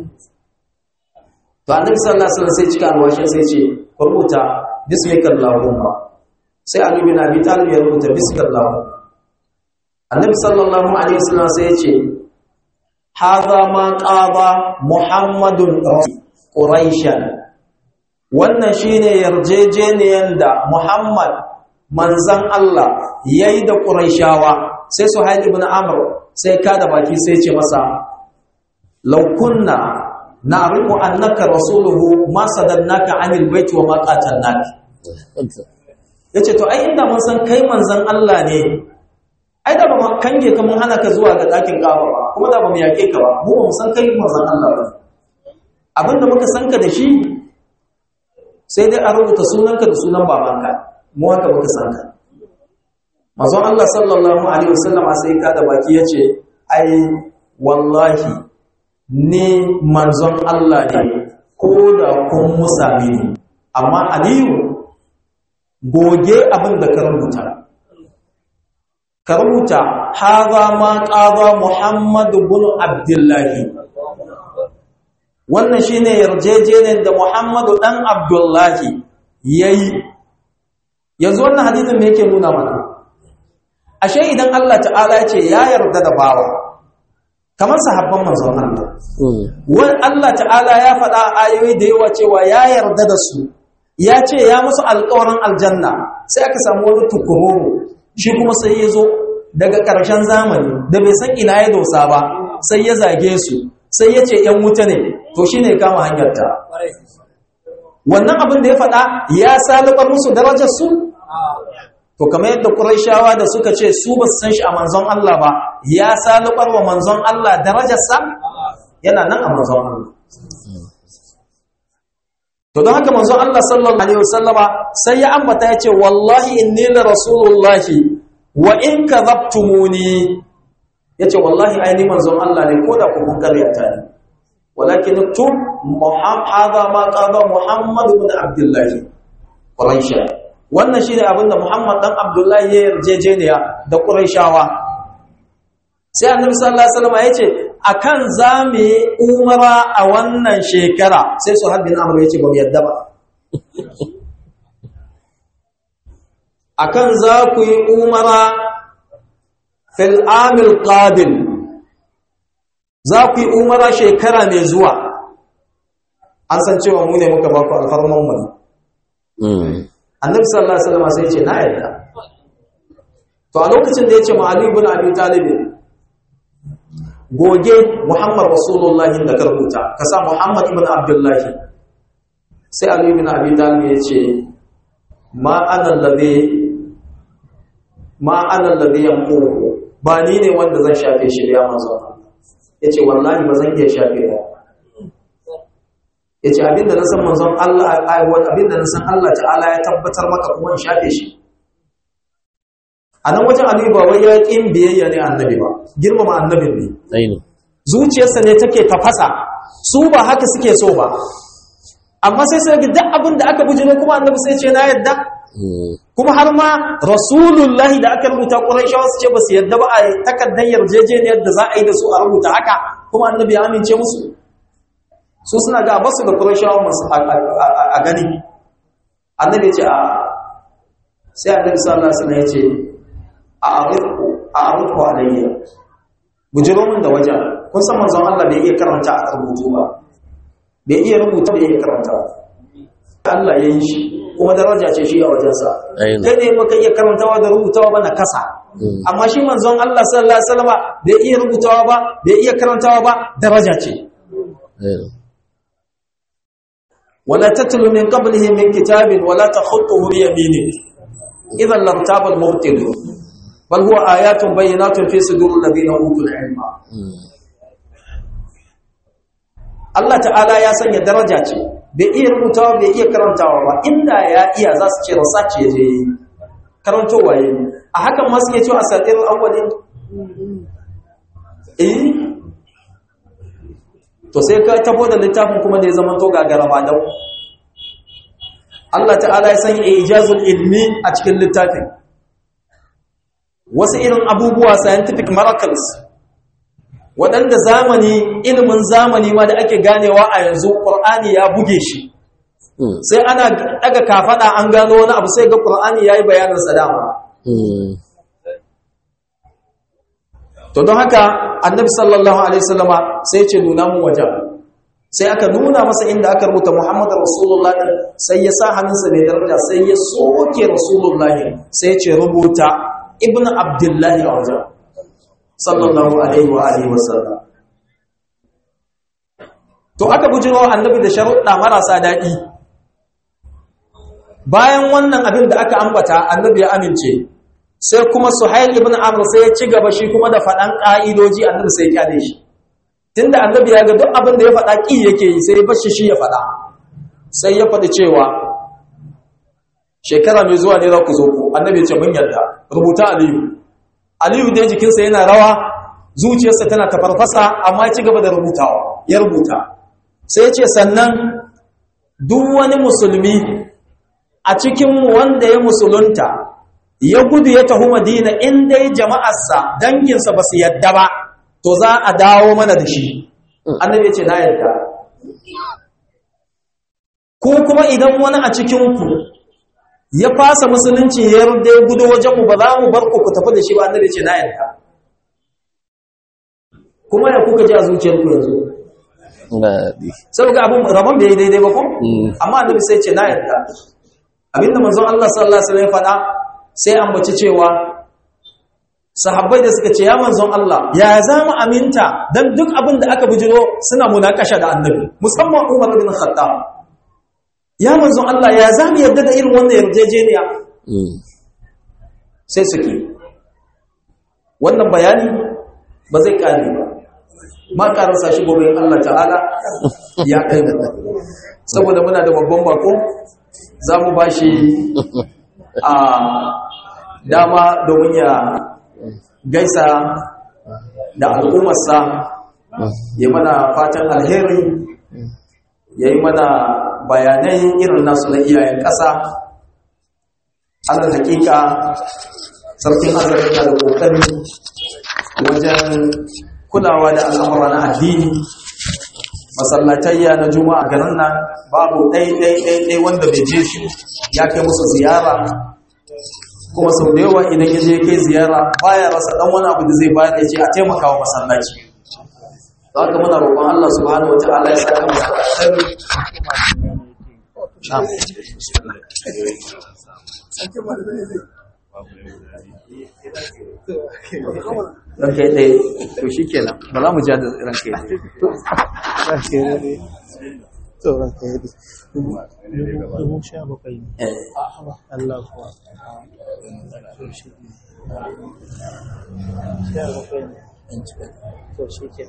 to annabi sallallahu alaihi wasallam sai cika alwashin sai ce rubuta bismikallahumma sai Ali bin Abi Talib ya rubuta bismikallahumma annabi sallallahu alaihi wasallam sai ya ce hadha ma qada muhammadun quraishan wannan shine yarjejeniyan da muhammad manzan Allah yayi da quraishawa sai suhail ibn amr sai kada baki sai ce masa law kunna na'rifu annaka rasuluhu ma sadannaka anil baiti wa ma qatalnaka yace to ai inda mun san kai manzan Allah ne ai da ba mu kange ka mun hana ka zuwa ga ɗakin ƙaba ba kuma da ba mu yaƙe ka ba mu ba mu san kai manzon Allah ba abinda muka san ka da shi sai dai a rubuta sunanka da sunan babanka mu haka muka san ka manzon Allah sallallahu alaihi wasallam sai ka da baki yace ai wallahi ni manzon Allah ne ko da kun musa mini amma Aliyu goge abin da ka rubuta ka rubuta haza ma ƙaza Muhammadu bin Abdullahi wannan shine yarjejeniyar da Muhammadu dan Abdullahi yayi yanzu wannan hadisin me yake nuna mana ashe idan Allah ta'ala ya ce ya yarda da bawa kamar sahabban manzon Allah wani Allah ta'ala ya faɗa ayoyi da yawa cewa ya yarda da su ya ce ya musu alƙawarin aljanna sai aka samu wani tukururu shi kuma sai ya zo daga ƙarshen zamani da bai san ina ya dosa ba sai ya zage su sai ya ce ‘yan wuta ne to shi ne kama hanyarta wannan abin da ya faɗa ya salubar musu darajar su to to kamar yadda Qurayshawa da suka ce su ba su san shi a manzon Allah ba ya salubar wa manzon Allah darajarsa yana nan a manzon Allah to don haka manzon Allah sallallahu alaihi wasallama sai ya ambata ya ce wallahi inni la rasulullahi wa in kadhabtumuni yace wallahi aini manzon Allah ne ko da ku kun karyata ne walakin tub muhammad hadha ma qala muhammad ibn abdullah quraisha wannan shine abinda muhammad dan abdullah ya yarjejeniya da quraishawa sai annabi sallallahu alaihi wasallam yace akan zame umara a wannan shekara sai su haddin amr yace ba mu yadda ba akan za ku yi umara fil amil qadim za ku yi umara shekara mai zuwa an san cewa mu ne muka ba ku alfarman mu annabi sallallahu alaihi wasallam sai ya ce na yarda to a lokacin da ya ce ma'ali ibn abi talib goge muhammad rasulullahi da ka rubuta ka sa muhammad ibn abdullahi sai ali ibn abi talib ya ce ma ana alladhi ma ana alladhi yanquhu ba ni ne wanda zan shafe shi ya manzo yace wallahi ba zan iya shafe ba yace abinda na san manzon Allah abinda na san Allah ta'ala ya tabbatar maka kuma in shafe shi a nan wajen Ali ba wai ya kin biyayya ne annabi ba girmama annabin ne ainihin zuciyarsa ne take tafasa su ba haka suke so ba amma sai sai duk abin da aka bujiro kuma annabi sai ce na yadda kuma har ma rasulullahi da aka rubuta ƙuraishawa su ce ba su yadda ba a takardar yarjejeniyar da za a yi da su a rubuta haka kuma annabi ya amince musu su suna ga basu da ƙuraishawa masu a gani annabi ya ce a sai annabi sallallahu alaihi wasallam ya ce a arifu a arifu alayya bujiro min da wajen kun san manzon Allah bai iya karanta a rubutu ba bai iya rubuta bai iya karanta Allah ya yi shi kuma daraja ce shi a wajensa kai ne baka iya karantawa da rubutawa ba na kasa amma shi manzon Allah sallallahu alaihi wasallam bai iya rubutawa ba bai iya karantawa ba daraja ce wala tatlu min qablihi min kitabin wala takhutuhu bi yaminik idan lartaba al-mubtil bal huwa ayatun bayyinatun fi sudur alladhina utul ilma Allah ta'ala ya sanya daraja ce bai iya rubutawa bai iya karantawa ba inda ya iya za su ce research ya je karantowa yayi a hakan ma suke cewa asatir awwalin eh to sai ka tabo da littafin kuma da ya zama to gagara ba dau Allah ta'ala ya sanya ijazul ilmi a cikin littafin wasu irin abubuwa scientific miracles waɗanda zamani ilimin zamani ma da ake ganewa a yanzu ƙur'ani ya buge shi sai ana daga kafaɗa an gano wani abu sai ga ƙur'ani ya yi bayanin sadama to don haka annabi sallallahu alaihi wasallama sai ce nuna mu wajen sai aka nuna masa inda aka rubuta muhammadu rasulullah sai ya sa hannunsa mai daraja sai ya soke rasulullah sai ce rubuta ibn abdullahi a wajen sallallahu alaihi wa alihi wasallam to aka bujiro annabi da sharuɗa marasa daɗi bayan wannan abin da aka ambata annabi ya amince sai kuma suhail ibn amr sai ya ci gaba shi kuma da faɗan ƙa'idoji annabi sai ya kyale shi tunda annabi ya ga duk abin da ya faɗa ƙi yake yi sai ya bashi shi ya faɗa sai ya faɗi cewa shekara mai zuwa ne za ku zo ku annabi ya ce mun yarda rubuta aliyu aliyu dai jikinsa yana rawa zuciyarsa tana tafarfasa amma ya ci gaba da rubutawa ya rubuta sai ya ce sannan duk wani musulmi a cikinmu wanda ya musulunta ya gudu ya tafi madina in dai jama'arsa danginsa ba su yadda ba to za a dawo mana da shi annabi ya ce na yadda ko kuma idan wani a cikinku ya fasa musulunci ya yarda ya gudu wajenmu ba za mu bar ku ku tafi da shi ba annabi ya ce na yadda kuma ya kuka ji a zuciyarku yanzu saboda abin rabon bai daidai ba ko amma annabi sai ce na yadda abinda manzon Allah sallallahu alaihi wasallam ya faɗa sai ambaci cewa sahabbai da suka ce ya manzon Allah ya za mu aminta dan duk abin da aka bujiro suna munakasha da annabi musamman Umar bin Khattab ya manzon Allah ya za mu yarda da irin wannan yarjejeniya sai suke wannan bayani ba zai kare ba ma karasa shi gobe Allah ta'ala ya kai saboda muna da babban bako za mu ba shi a dama domin ya gaisa da al'ummarsa ya mana fatan alheri ya yi mana bayanai irin nasu na iyayen ƙasa alal hakika sarkin azari na da ƙoƙari wajen kulawa da al'amura na addini masallatayya na juma'a garin nan babu ɗai-ɗai-ɗai wanda bai je shi ya kai musu ziyara kuma sau da yawa idan ya je kai ziyara baya rasa ɗan wani abu da zai bayar da ce a taimaka wa masallaci za ka muna roƙon Allah subhanahu wa ta'ala ya saka masa alheri ranke ɗaya to shi kenan ba za mu ja da ranke ɗaya tsoron ka yadda dubu sha bakwai ne Allah kuwa sha bakwai ne to shi ke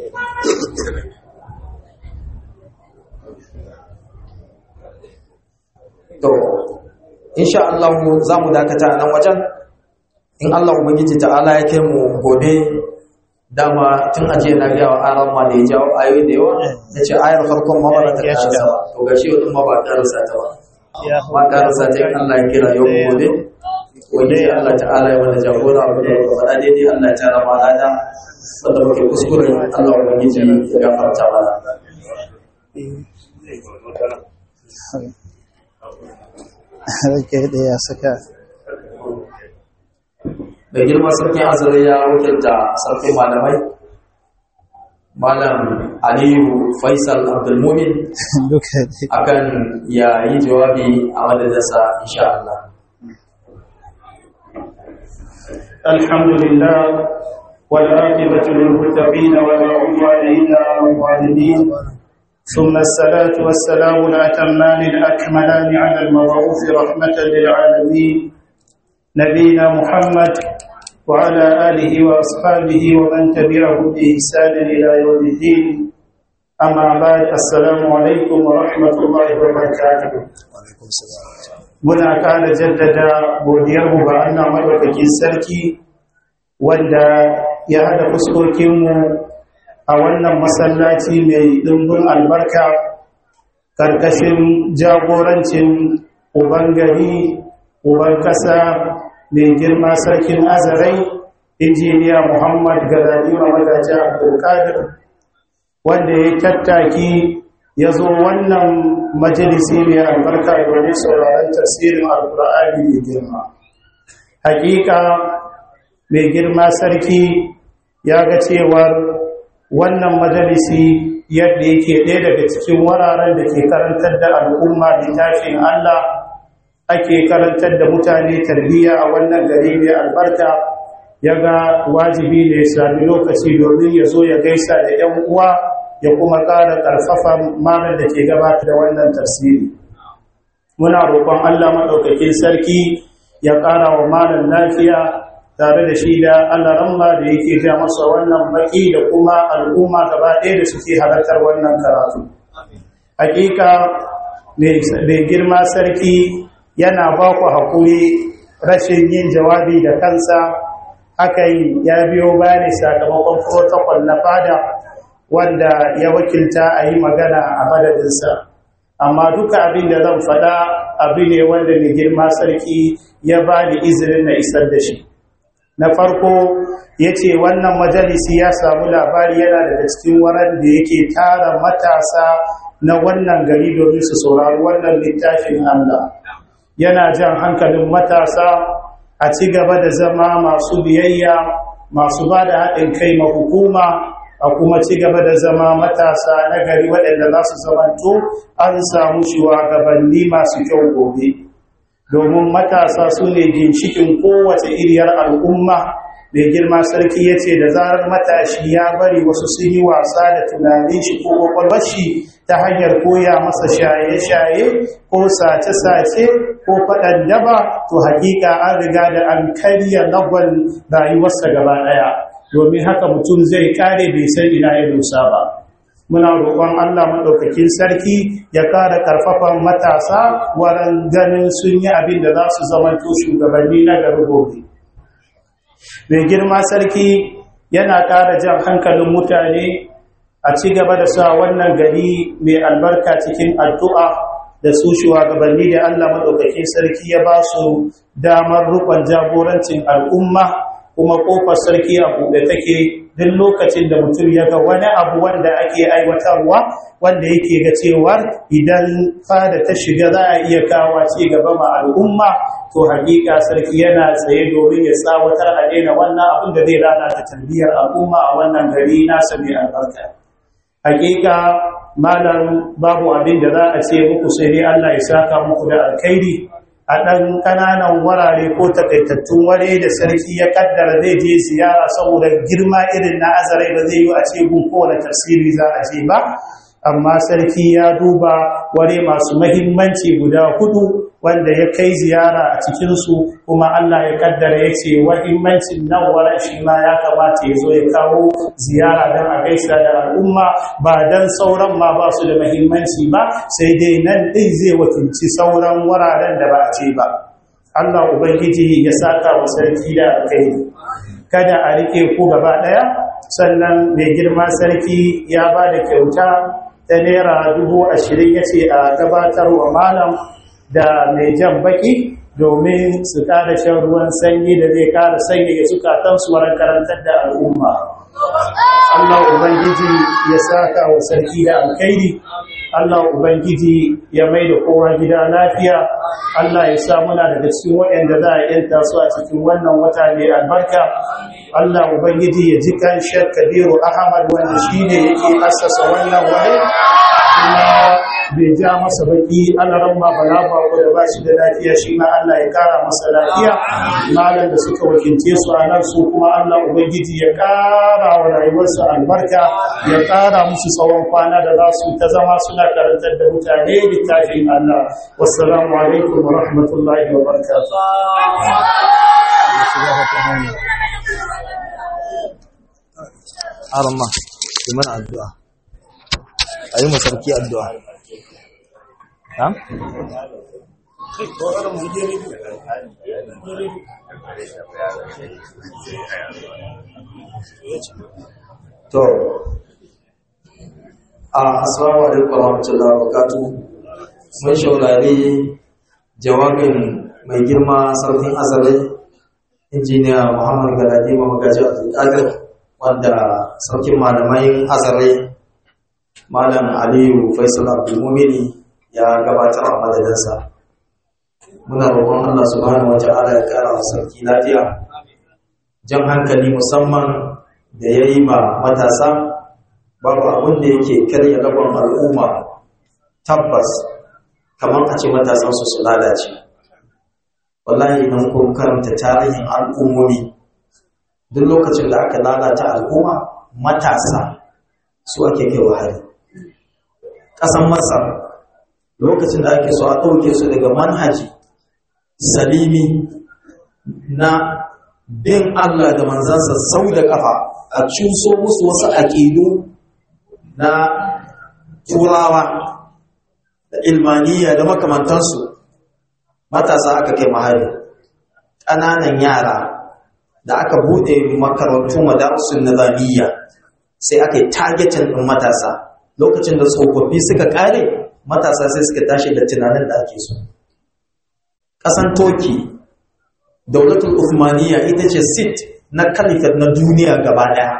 to insha Allah za mu dakata a nan wajen in Allah ubangiji ta'ala ya kai mu gobe dama tun ajiye na gawa aran ma da ya jawo ayoyi da yawa ya ce ayar farkon ma ba ta karasa ba to ga shi wadda ma ba karasa ta ba ma karasa ta in Allah ya kira yau gobe wani sai Allah ta'ala ya wanda jagora abu da ya faɗa daidai Allah ya tara ma lada wanda muke kuskure Allah ubangiji ya gafarta mana rake da ya saka da girma sarkin azare ya wakilta sarkin malamai malam aliyu faisal abdulmumin duka ne akan ya yi jawabi a madadinsa insha Allah الحمد لله والعاقبة للمتقين ولا عدوان إلا على الظالمين ثم الصلاة والسلام الأتمان الأكملان على المبعوث رحمة للعالمين نبينا محمد وعلى آله وأصحابه ومن تبعه بإحسان إلى يوم الدين أما بعد السلام عليكم ورحمة الله وبركاته muna ƙara jaddada godiyarmu ga Allah madaukakin sarki wanda ya hada fuskokinmu a wannan masallaci mai ɗimbin albarka ƙarƙashin jagorancin uban gari uban ƙasa mai girma sarkin azarai injiniya muhammad galadima magaji abdulkadir wanda ya tattaki ya zo wannan majalisi mai albarka domin sauraron tasirin alkur'ani mai girma hakika mai girma sarki ya ga cewar wannan majalisi yadda yake ɗaya daga cikin wuraren da ke karantar da al'umma littafin Allah ake karantar da mutane tarbiyya a wannan gari mai albarka ya ga wajibi ne ya sami lokaci domin ya zo ya gaisa da 'yan uwa ya kuma ƙara ƙarfafa malar da ke gabata da wannan tafsiri muna roƙon Allah maɗaukakin sarki ya ƙara wa malar lafiya tare da shi da Allah ramma da yake ja masa wannan baki da kuma al'umma gaba ɗaya da suke halartar wannan karatu hakika mai girma sarki yana ba ku haƙuri rashin yin jawabi da kansa hakan ya biyo bayani sakamakon protocol na fada wanda ya wakilta a yi magana a madadinsa amma duka abin da zan faɗa abu ne wanda mai girma sarki ya ba ni izinin na isar da shi na farko ya ce wannan majalisi ya samu labari yana daga cikin waran da yake tara matasa na wannan gari domin su saurari wannan littafin Allah yana jan hankalin matasa a ci gaba da zama masu biyayya masu ba da haɗin kai ma hukuma a kuma ci gaba da zama matasa na gari waɗanda za su zamanto an samu shugabanni masu kyau gobe domin matasa su ne ginshikin kowace iriyar al'umma mai girma sarki ya ce da zarar matashi ya bari wasu sun yi wasa da tunanin shi ko kwakwalwar shi ta hanyar koya masa shaye-shaye ko sace-sace ko faɗan daba to hakika an riga da an karya lagwal rayuwarsa gaba ɗaya domin haka mutum zai kare bai san ina ya dosa ba muna roƙon Allah maɗaukakin sarki ya ƙara ƙarfafan matasa wurin ganin sun yi abin da za su zamanto shugabanni na gari gobe mai girma sarki yana ƙara jan hankalin mutane a ci gaba da sa wannan gari mai albarka cikin addu'a da su shugabanni da Allah maɗaukakin sarki ya ba su damar rukun jagorancin al'umma kuma ƙofar sarki a buɗe take duk lokacin da mutum ya ga wani abu wanda ake aiwatarwa wanda yake ga cewar idan fada ta shiga za a iya kawo ci gaba ma al'umma to hakika sarki yana tsaye domin ya tsawatar a daina wannan abin da zai lalata tarbiyyar al'umma a wannan gari nasa mai albarka hakika malam babu abin da za a ce muku sai dai Allah ya saka muku da alkhairi a ɗan ƙananan wurare ko takaitattun ware da sarki ya kaddara zai je ziyara saboda girma irin na azarai ba zai yi a ce gun kowane tafsiri za a je ba amma sarki ya duba ware masu mahimmanci guda hudu wanda ya kai ziyara a cikinsu kuma Allah ya kaddara ya ce mahimmancin nan wurin shi ma ya kamata ya zo ya kawo ziyara don a gaisa da al'umma ba don sauran ma ba su da mahimmanci ba sai dai nan ɗin zai wakilci sauran wuraren da ba a ce ba Allah Ubangiji ya saka wa sarki da alkai kada a riƙe ku gaba ɗaya sannan mai girma sarki ya ba da kyauta ta naira dubu ashirin ya ce a gabatar wa malam da mai jan baki domin su ƙara shan ruwan sanyi da zai ƙara sanya ya zukatansu wurin karantar da al'umma. Allah Ubangiji ya saka wa sarki da alkairi, Allah Ubangiji ya mai da kowa gida lafiya, Allah ya sa muna daga cikin waɗanda za a yanta su a cikin wannan wata mai albarka. Allah Ubangiji ya ji kan Shek Kabiru Ahmad wanda shi ne yake assasa wannan wani. kuma bai ja masa baki alaran ma bala ba da ba shi da lafiya shi ma Allah ya kara masa lafiya malam da suka wakilce su a nan su kuma Allah ubangiji ya kara wa rayuwarsu albarka ya kara musu tsawon kwana da za su ta zama suna karantar da mutane littafin Allah wassalamu alaikum wa rahmatullahi wa barakatuh Arama, yi mana addu'a. A yi masarki addu'a. Ha? To, a assalamu alaikum warahmatullahi wabarakatuh. Mun shaurari jawabin mai girma sarkin azare injiniya Muhammad Galadi Mamagaji Abdulkadir wanda sarkin malamai azare Malam Aliyu Faisal Abdulmumini ya gabatar a madadinsa. Muna roƙon Allah subhanahu wa ta'ala ya ƙara wa sarki lafiya. Jan hankali musamman da ya yi ma matasa babu abin da yake karya lagon al'umma tabbas kamar a ce matasansu su lalace. Wallahi idan kun karanta tarihin al'ummomi duk lokacin da aka lalata al'umma matasa su ake kai hari. ƙasan masar lokacin da ake so a ɗauke su daga manhaji salimi na bin Allah da manzansa sau da ƙafa a cuso musu wasu aƙidu na turawa da ilmaniya da makamantansu matasa aka kai mahari ƙananan yara da aka buɗe makarantu madarasun nizamiyya sai aka yi targetin ɗin matasa lokacin da tsofaffi suka kare matasa sai suka tashi da tunanin da ake so ƙasan toki daulatul uthmaniya ita ce sit na kalifat na duniya gaba ɗaya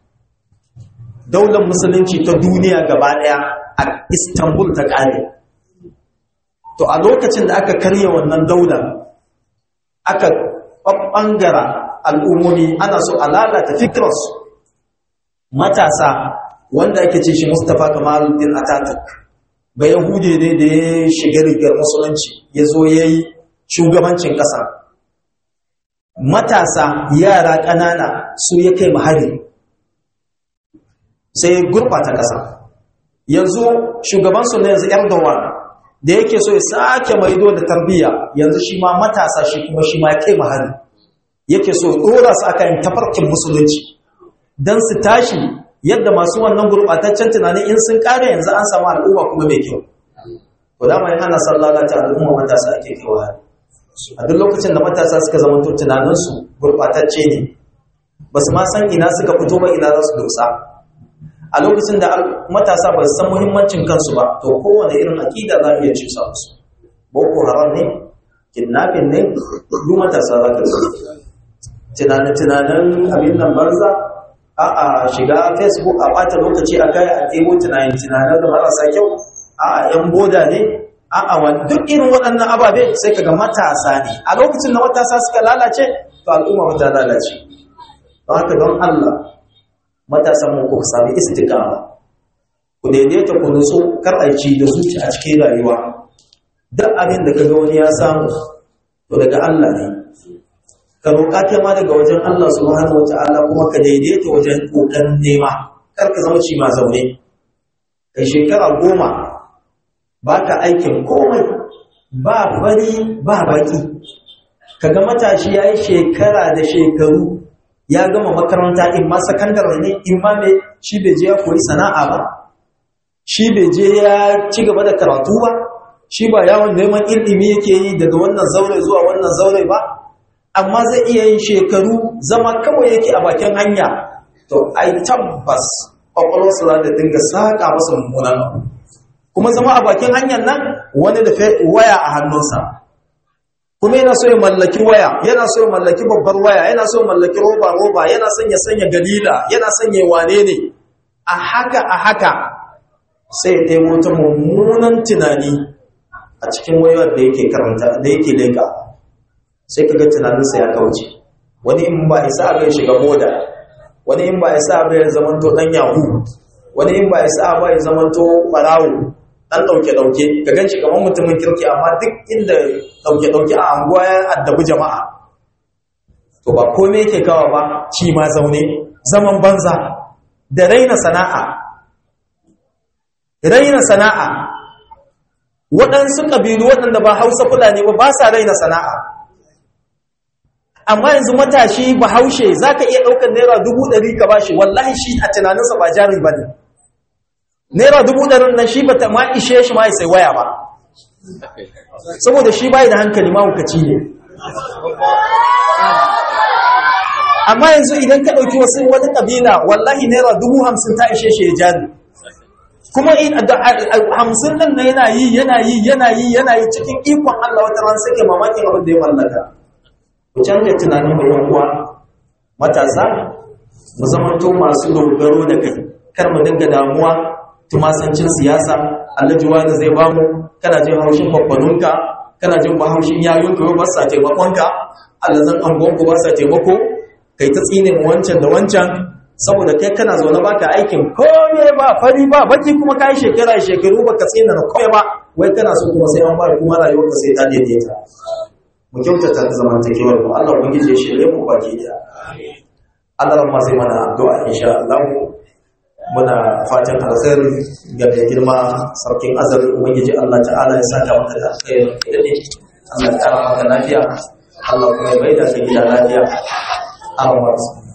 daular musulunci ta duniya gaba ɗaya a istanbul ta kare to a lokacin da aka karya wannan daular aka ɓangara al'ummomi ana so a lalata fikirarsu matasa wanda ake ce shi Mustapha Kamaluddin Ataturk ba Yahude ne da ya shiga rigar musulunci ya zo ya yi shugabancin ƙasa matasa yara ƙanana su ya kai mahari sai ya gurɓata ƙasa yanzu shugabansu na yanzu Erdogan da yake so ya sake maido da tarbiyya yanzu shi ma matasa shi kuma shi ma ya kai mahari yake so ya dora su akan tafarkin musulunci dan su tashi yadda masu wannan gurbataccen tunanin in sun kare yanzu an samu al'umma kuma mai kyau to da mai hana sallah ta al'umma matasa ake kaiwa hari a duk lokacin da matasa suka zama to tunaninsu gurbatacce ne ba su ma san ina suka fito ba ina za su dosa a lokacin da matasa ba su san muhimmancin kansu ba to kowane irin aƙida za a iya cusa musu boko haram ne kidnapping ne duk matasa za ka zama tunanin-tunanin abin nan banza a a shiga facebook a bata lokaci a kai a ɗebo tunanin-tunanin da marasa kyau a a yan boda ne a a wani duk irin waɗannan ababe sai ka ga matasa ne a lokacin da matasa suka lalace to al'umma ta lalace don haka don allah matasan mu ku sami istiqama ku daidaita ku nutsu kar a ci da zuci a cikin rayuwa duk abin da kaga wani ya samu to daga Allah ne ka roƙa kai ma daga wajen Allah subhanahu wataala kuma ka daidaita wajen kokarin nema kar ka zama ci ma zaune kai shekara goma baka aikin komai ba fari ba baki kaga matashi yayi shekara da shekaru ya gama makaranta in ma sakandare ne in ma me shi bai je ya koyi sana'a ba shi bai je ya ci gaba da karatu ba shi ba yawon neman ilimi yake yi daga wannan zaure zuwa wannan zaure ba amma zai iya yin shekaru zama kawai yake a bakin hanya to ai tabbas kwakwalwarsa za ta dinga saƙa masa mummunan abu kuma zama a bakin hanyar nan wani da waya a hannunsa kuma yana so ya mallaki waya yana so ya mallaki babbar waya yana so ya mallaki roba roba yana son ya sanya galila yana son ya wane ne a haka a haka sai ya taimo ta mummunan tunani a cikin wayar da yake karanta da yake leka sai kaga tunaninsa ya kauce wani in ba isa bai shiga moda wani in ba isa bai zamanto dan yahu wani in ba isa ba ya zamanto barawo dan dauke-dauke ka gan shi kamar mutumin kirki amma duk inda dauke-dauke a anguwa ya addabi jama'a to ba komai yake kawa ba ci ma zaune zaman banza da raina sana'a raina sana'a waɗansu ƙabilu waɗanda ba hausa fulani ba ba sa raina sana'a amma yanzu matashi bahaushe za ka iya ɗaukar naira dubu ɗari ka ba shi wallahi shi a tunaninsa ba jari ba ne naira dubu ɗarin nan shi bata ma ishe shi ma ya sai waya ba saboda shi bai da hankali ma hukaci ne amma yanzu idan ka ɗauki wasu wani ƙabila wallahi naira dubu hamsin ta ishe shi ya jari kuma hamsin nan na yana yi yana yi yana yi yana yi cikin ikon Allah wata ran suke mamakin abin da ya mallaka ku canza tunanin mai uwa matasa mu zamanto masu dogaro da kai kar mu dinga damuwa tumasancin siyasa alhaji wani zai bamu kana jin haushin babbanunka kana jin haushin yayunka ba sa taimakonka alazan angonku ba sa taimako kai ta tsine wancan da wancan saboda kai kana zaune baka aikin kome ba fari ba baki kuma kai shekara shekaru baka tsina na kome ba wai kana so kuma sai an ba kuma rayuwarka sai ta daidaita mu kyautata zamantakewar mu Allah ubangiji ya shirye mu baki da Allah ran ma sai mana addu'a insha Allah muna fatan alkhairi ga mai girma sarkin azali ubangiji Allah ta'ala ya saka maka da alkhairi da ne Allah ya kara maka lafiya Allah kuma ya baida ka gida lafiya Allah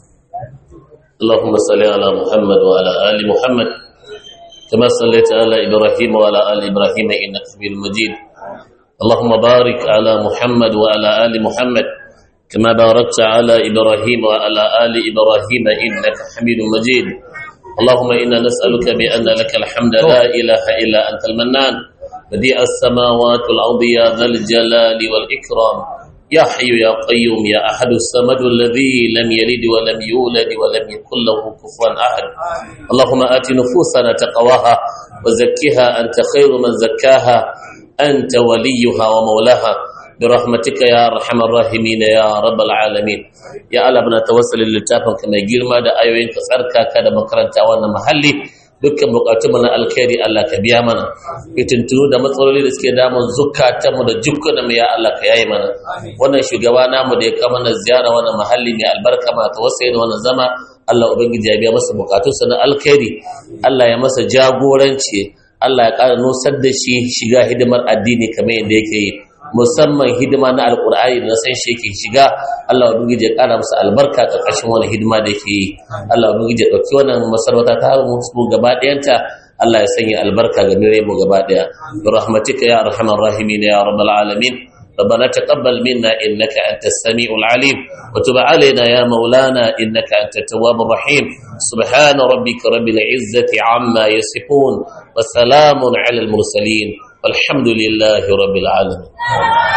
اللهم صل على محمد وعلى آل محمد كما صليت على إبراهيم وعلى آل إبراهيم إنك حميد مجيد اللهم بارك على محمد وعلى آل محمد كما باركت على إبراهيم وعلى آل إبراهيم إنك حميد مجيد اللهم إنا نسألك بأن لك الحمد لا إله إلا أنت المنان بديع السماوات والأرض يا ذا الجلال والإكرام يا حي يا قيوم يا أحد الصمد الذي لم يلد ولم يولد ولم يكن له كفوا أحد اللهم آت نفوسنا تقواها وزكها أنت خير من زكاها أنت وليها ومولاها برحمتك يا أرحم الراحمين يا رب العالمين يا الله بنا توسل للتافن كما girma da ayoyin ka tsarkaka da makaranta wannan mahalli dukkan bukatun na alkhairi Allah ka biya mana fitintunu da matsaloli da suke damun zukatanmu da jukkunan mu ya Allah ka yayi mana wannan shugaba namu da ya kama na ziyara wannan mahalli mai albarka ma tawassai da wannan zama Allah ubangiji ya biya masa bukatunsa na alkhairi Allah ya masa jagoranci Allah ya ƙara nusar da shi shiga hidimar addini kamar yadda yake yi musamman hidima na alkur'ani da na san shi yake shiga Allah ubangiji ya ƙara masa albarka ƙarƙashin wani hidima da yake yi Allah ubangiji ya ɗauki wannan masarauta ta har mu gaba ɗayanta Allah ya sanya albarka ga mire mu gaba ɗaya bi rahmatika ya arhamar rahimin ya rabbal alamin ربنا تقبل منا إنك أنت السميع العليم وتب علينا يا مولانا إنك أنت التواب الرحيم سبحان ربك رب العزة عما يصفون وسلام على المرسلين والحمد لله رب العالمين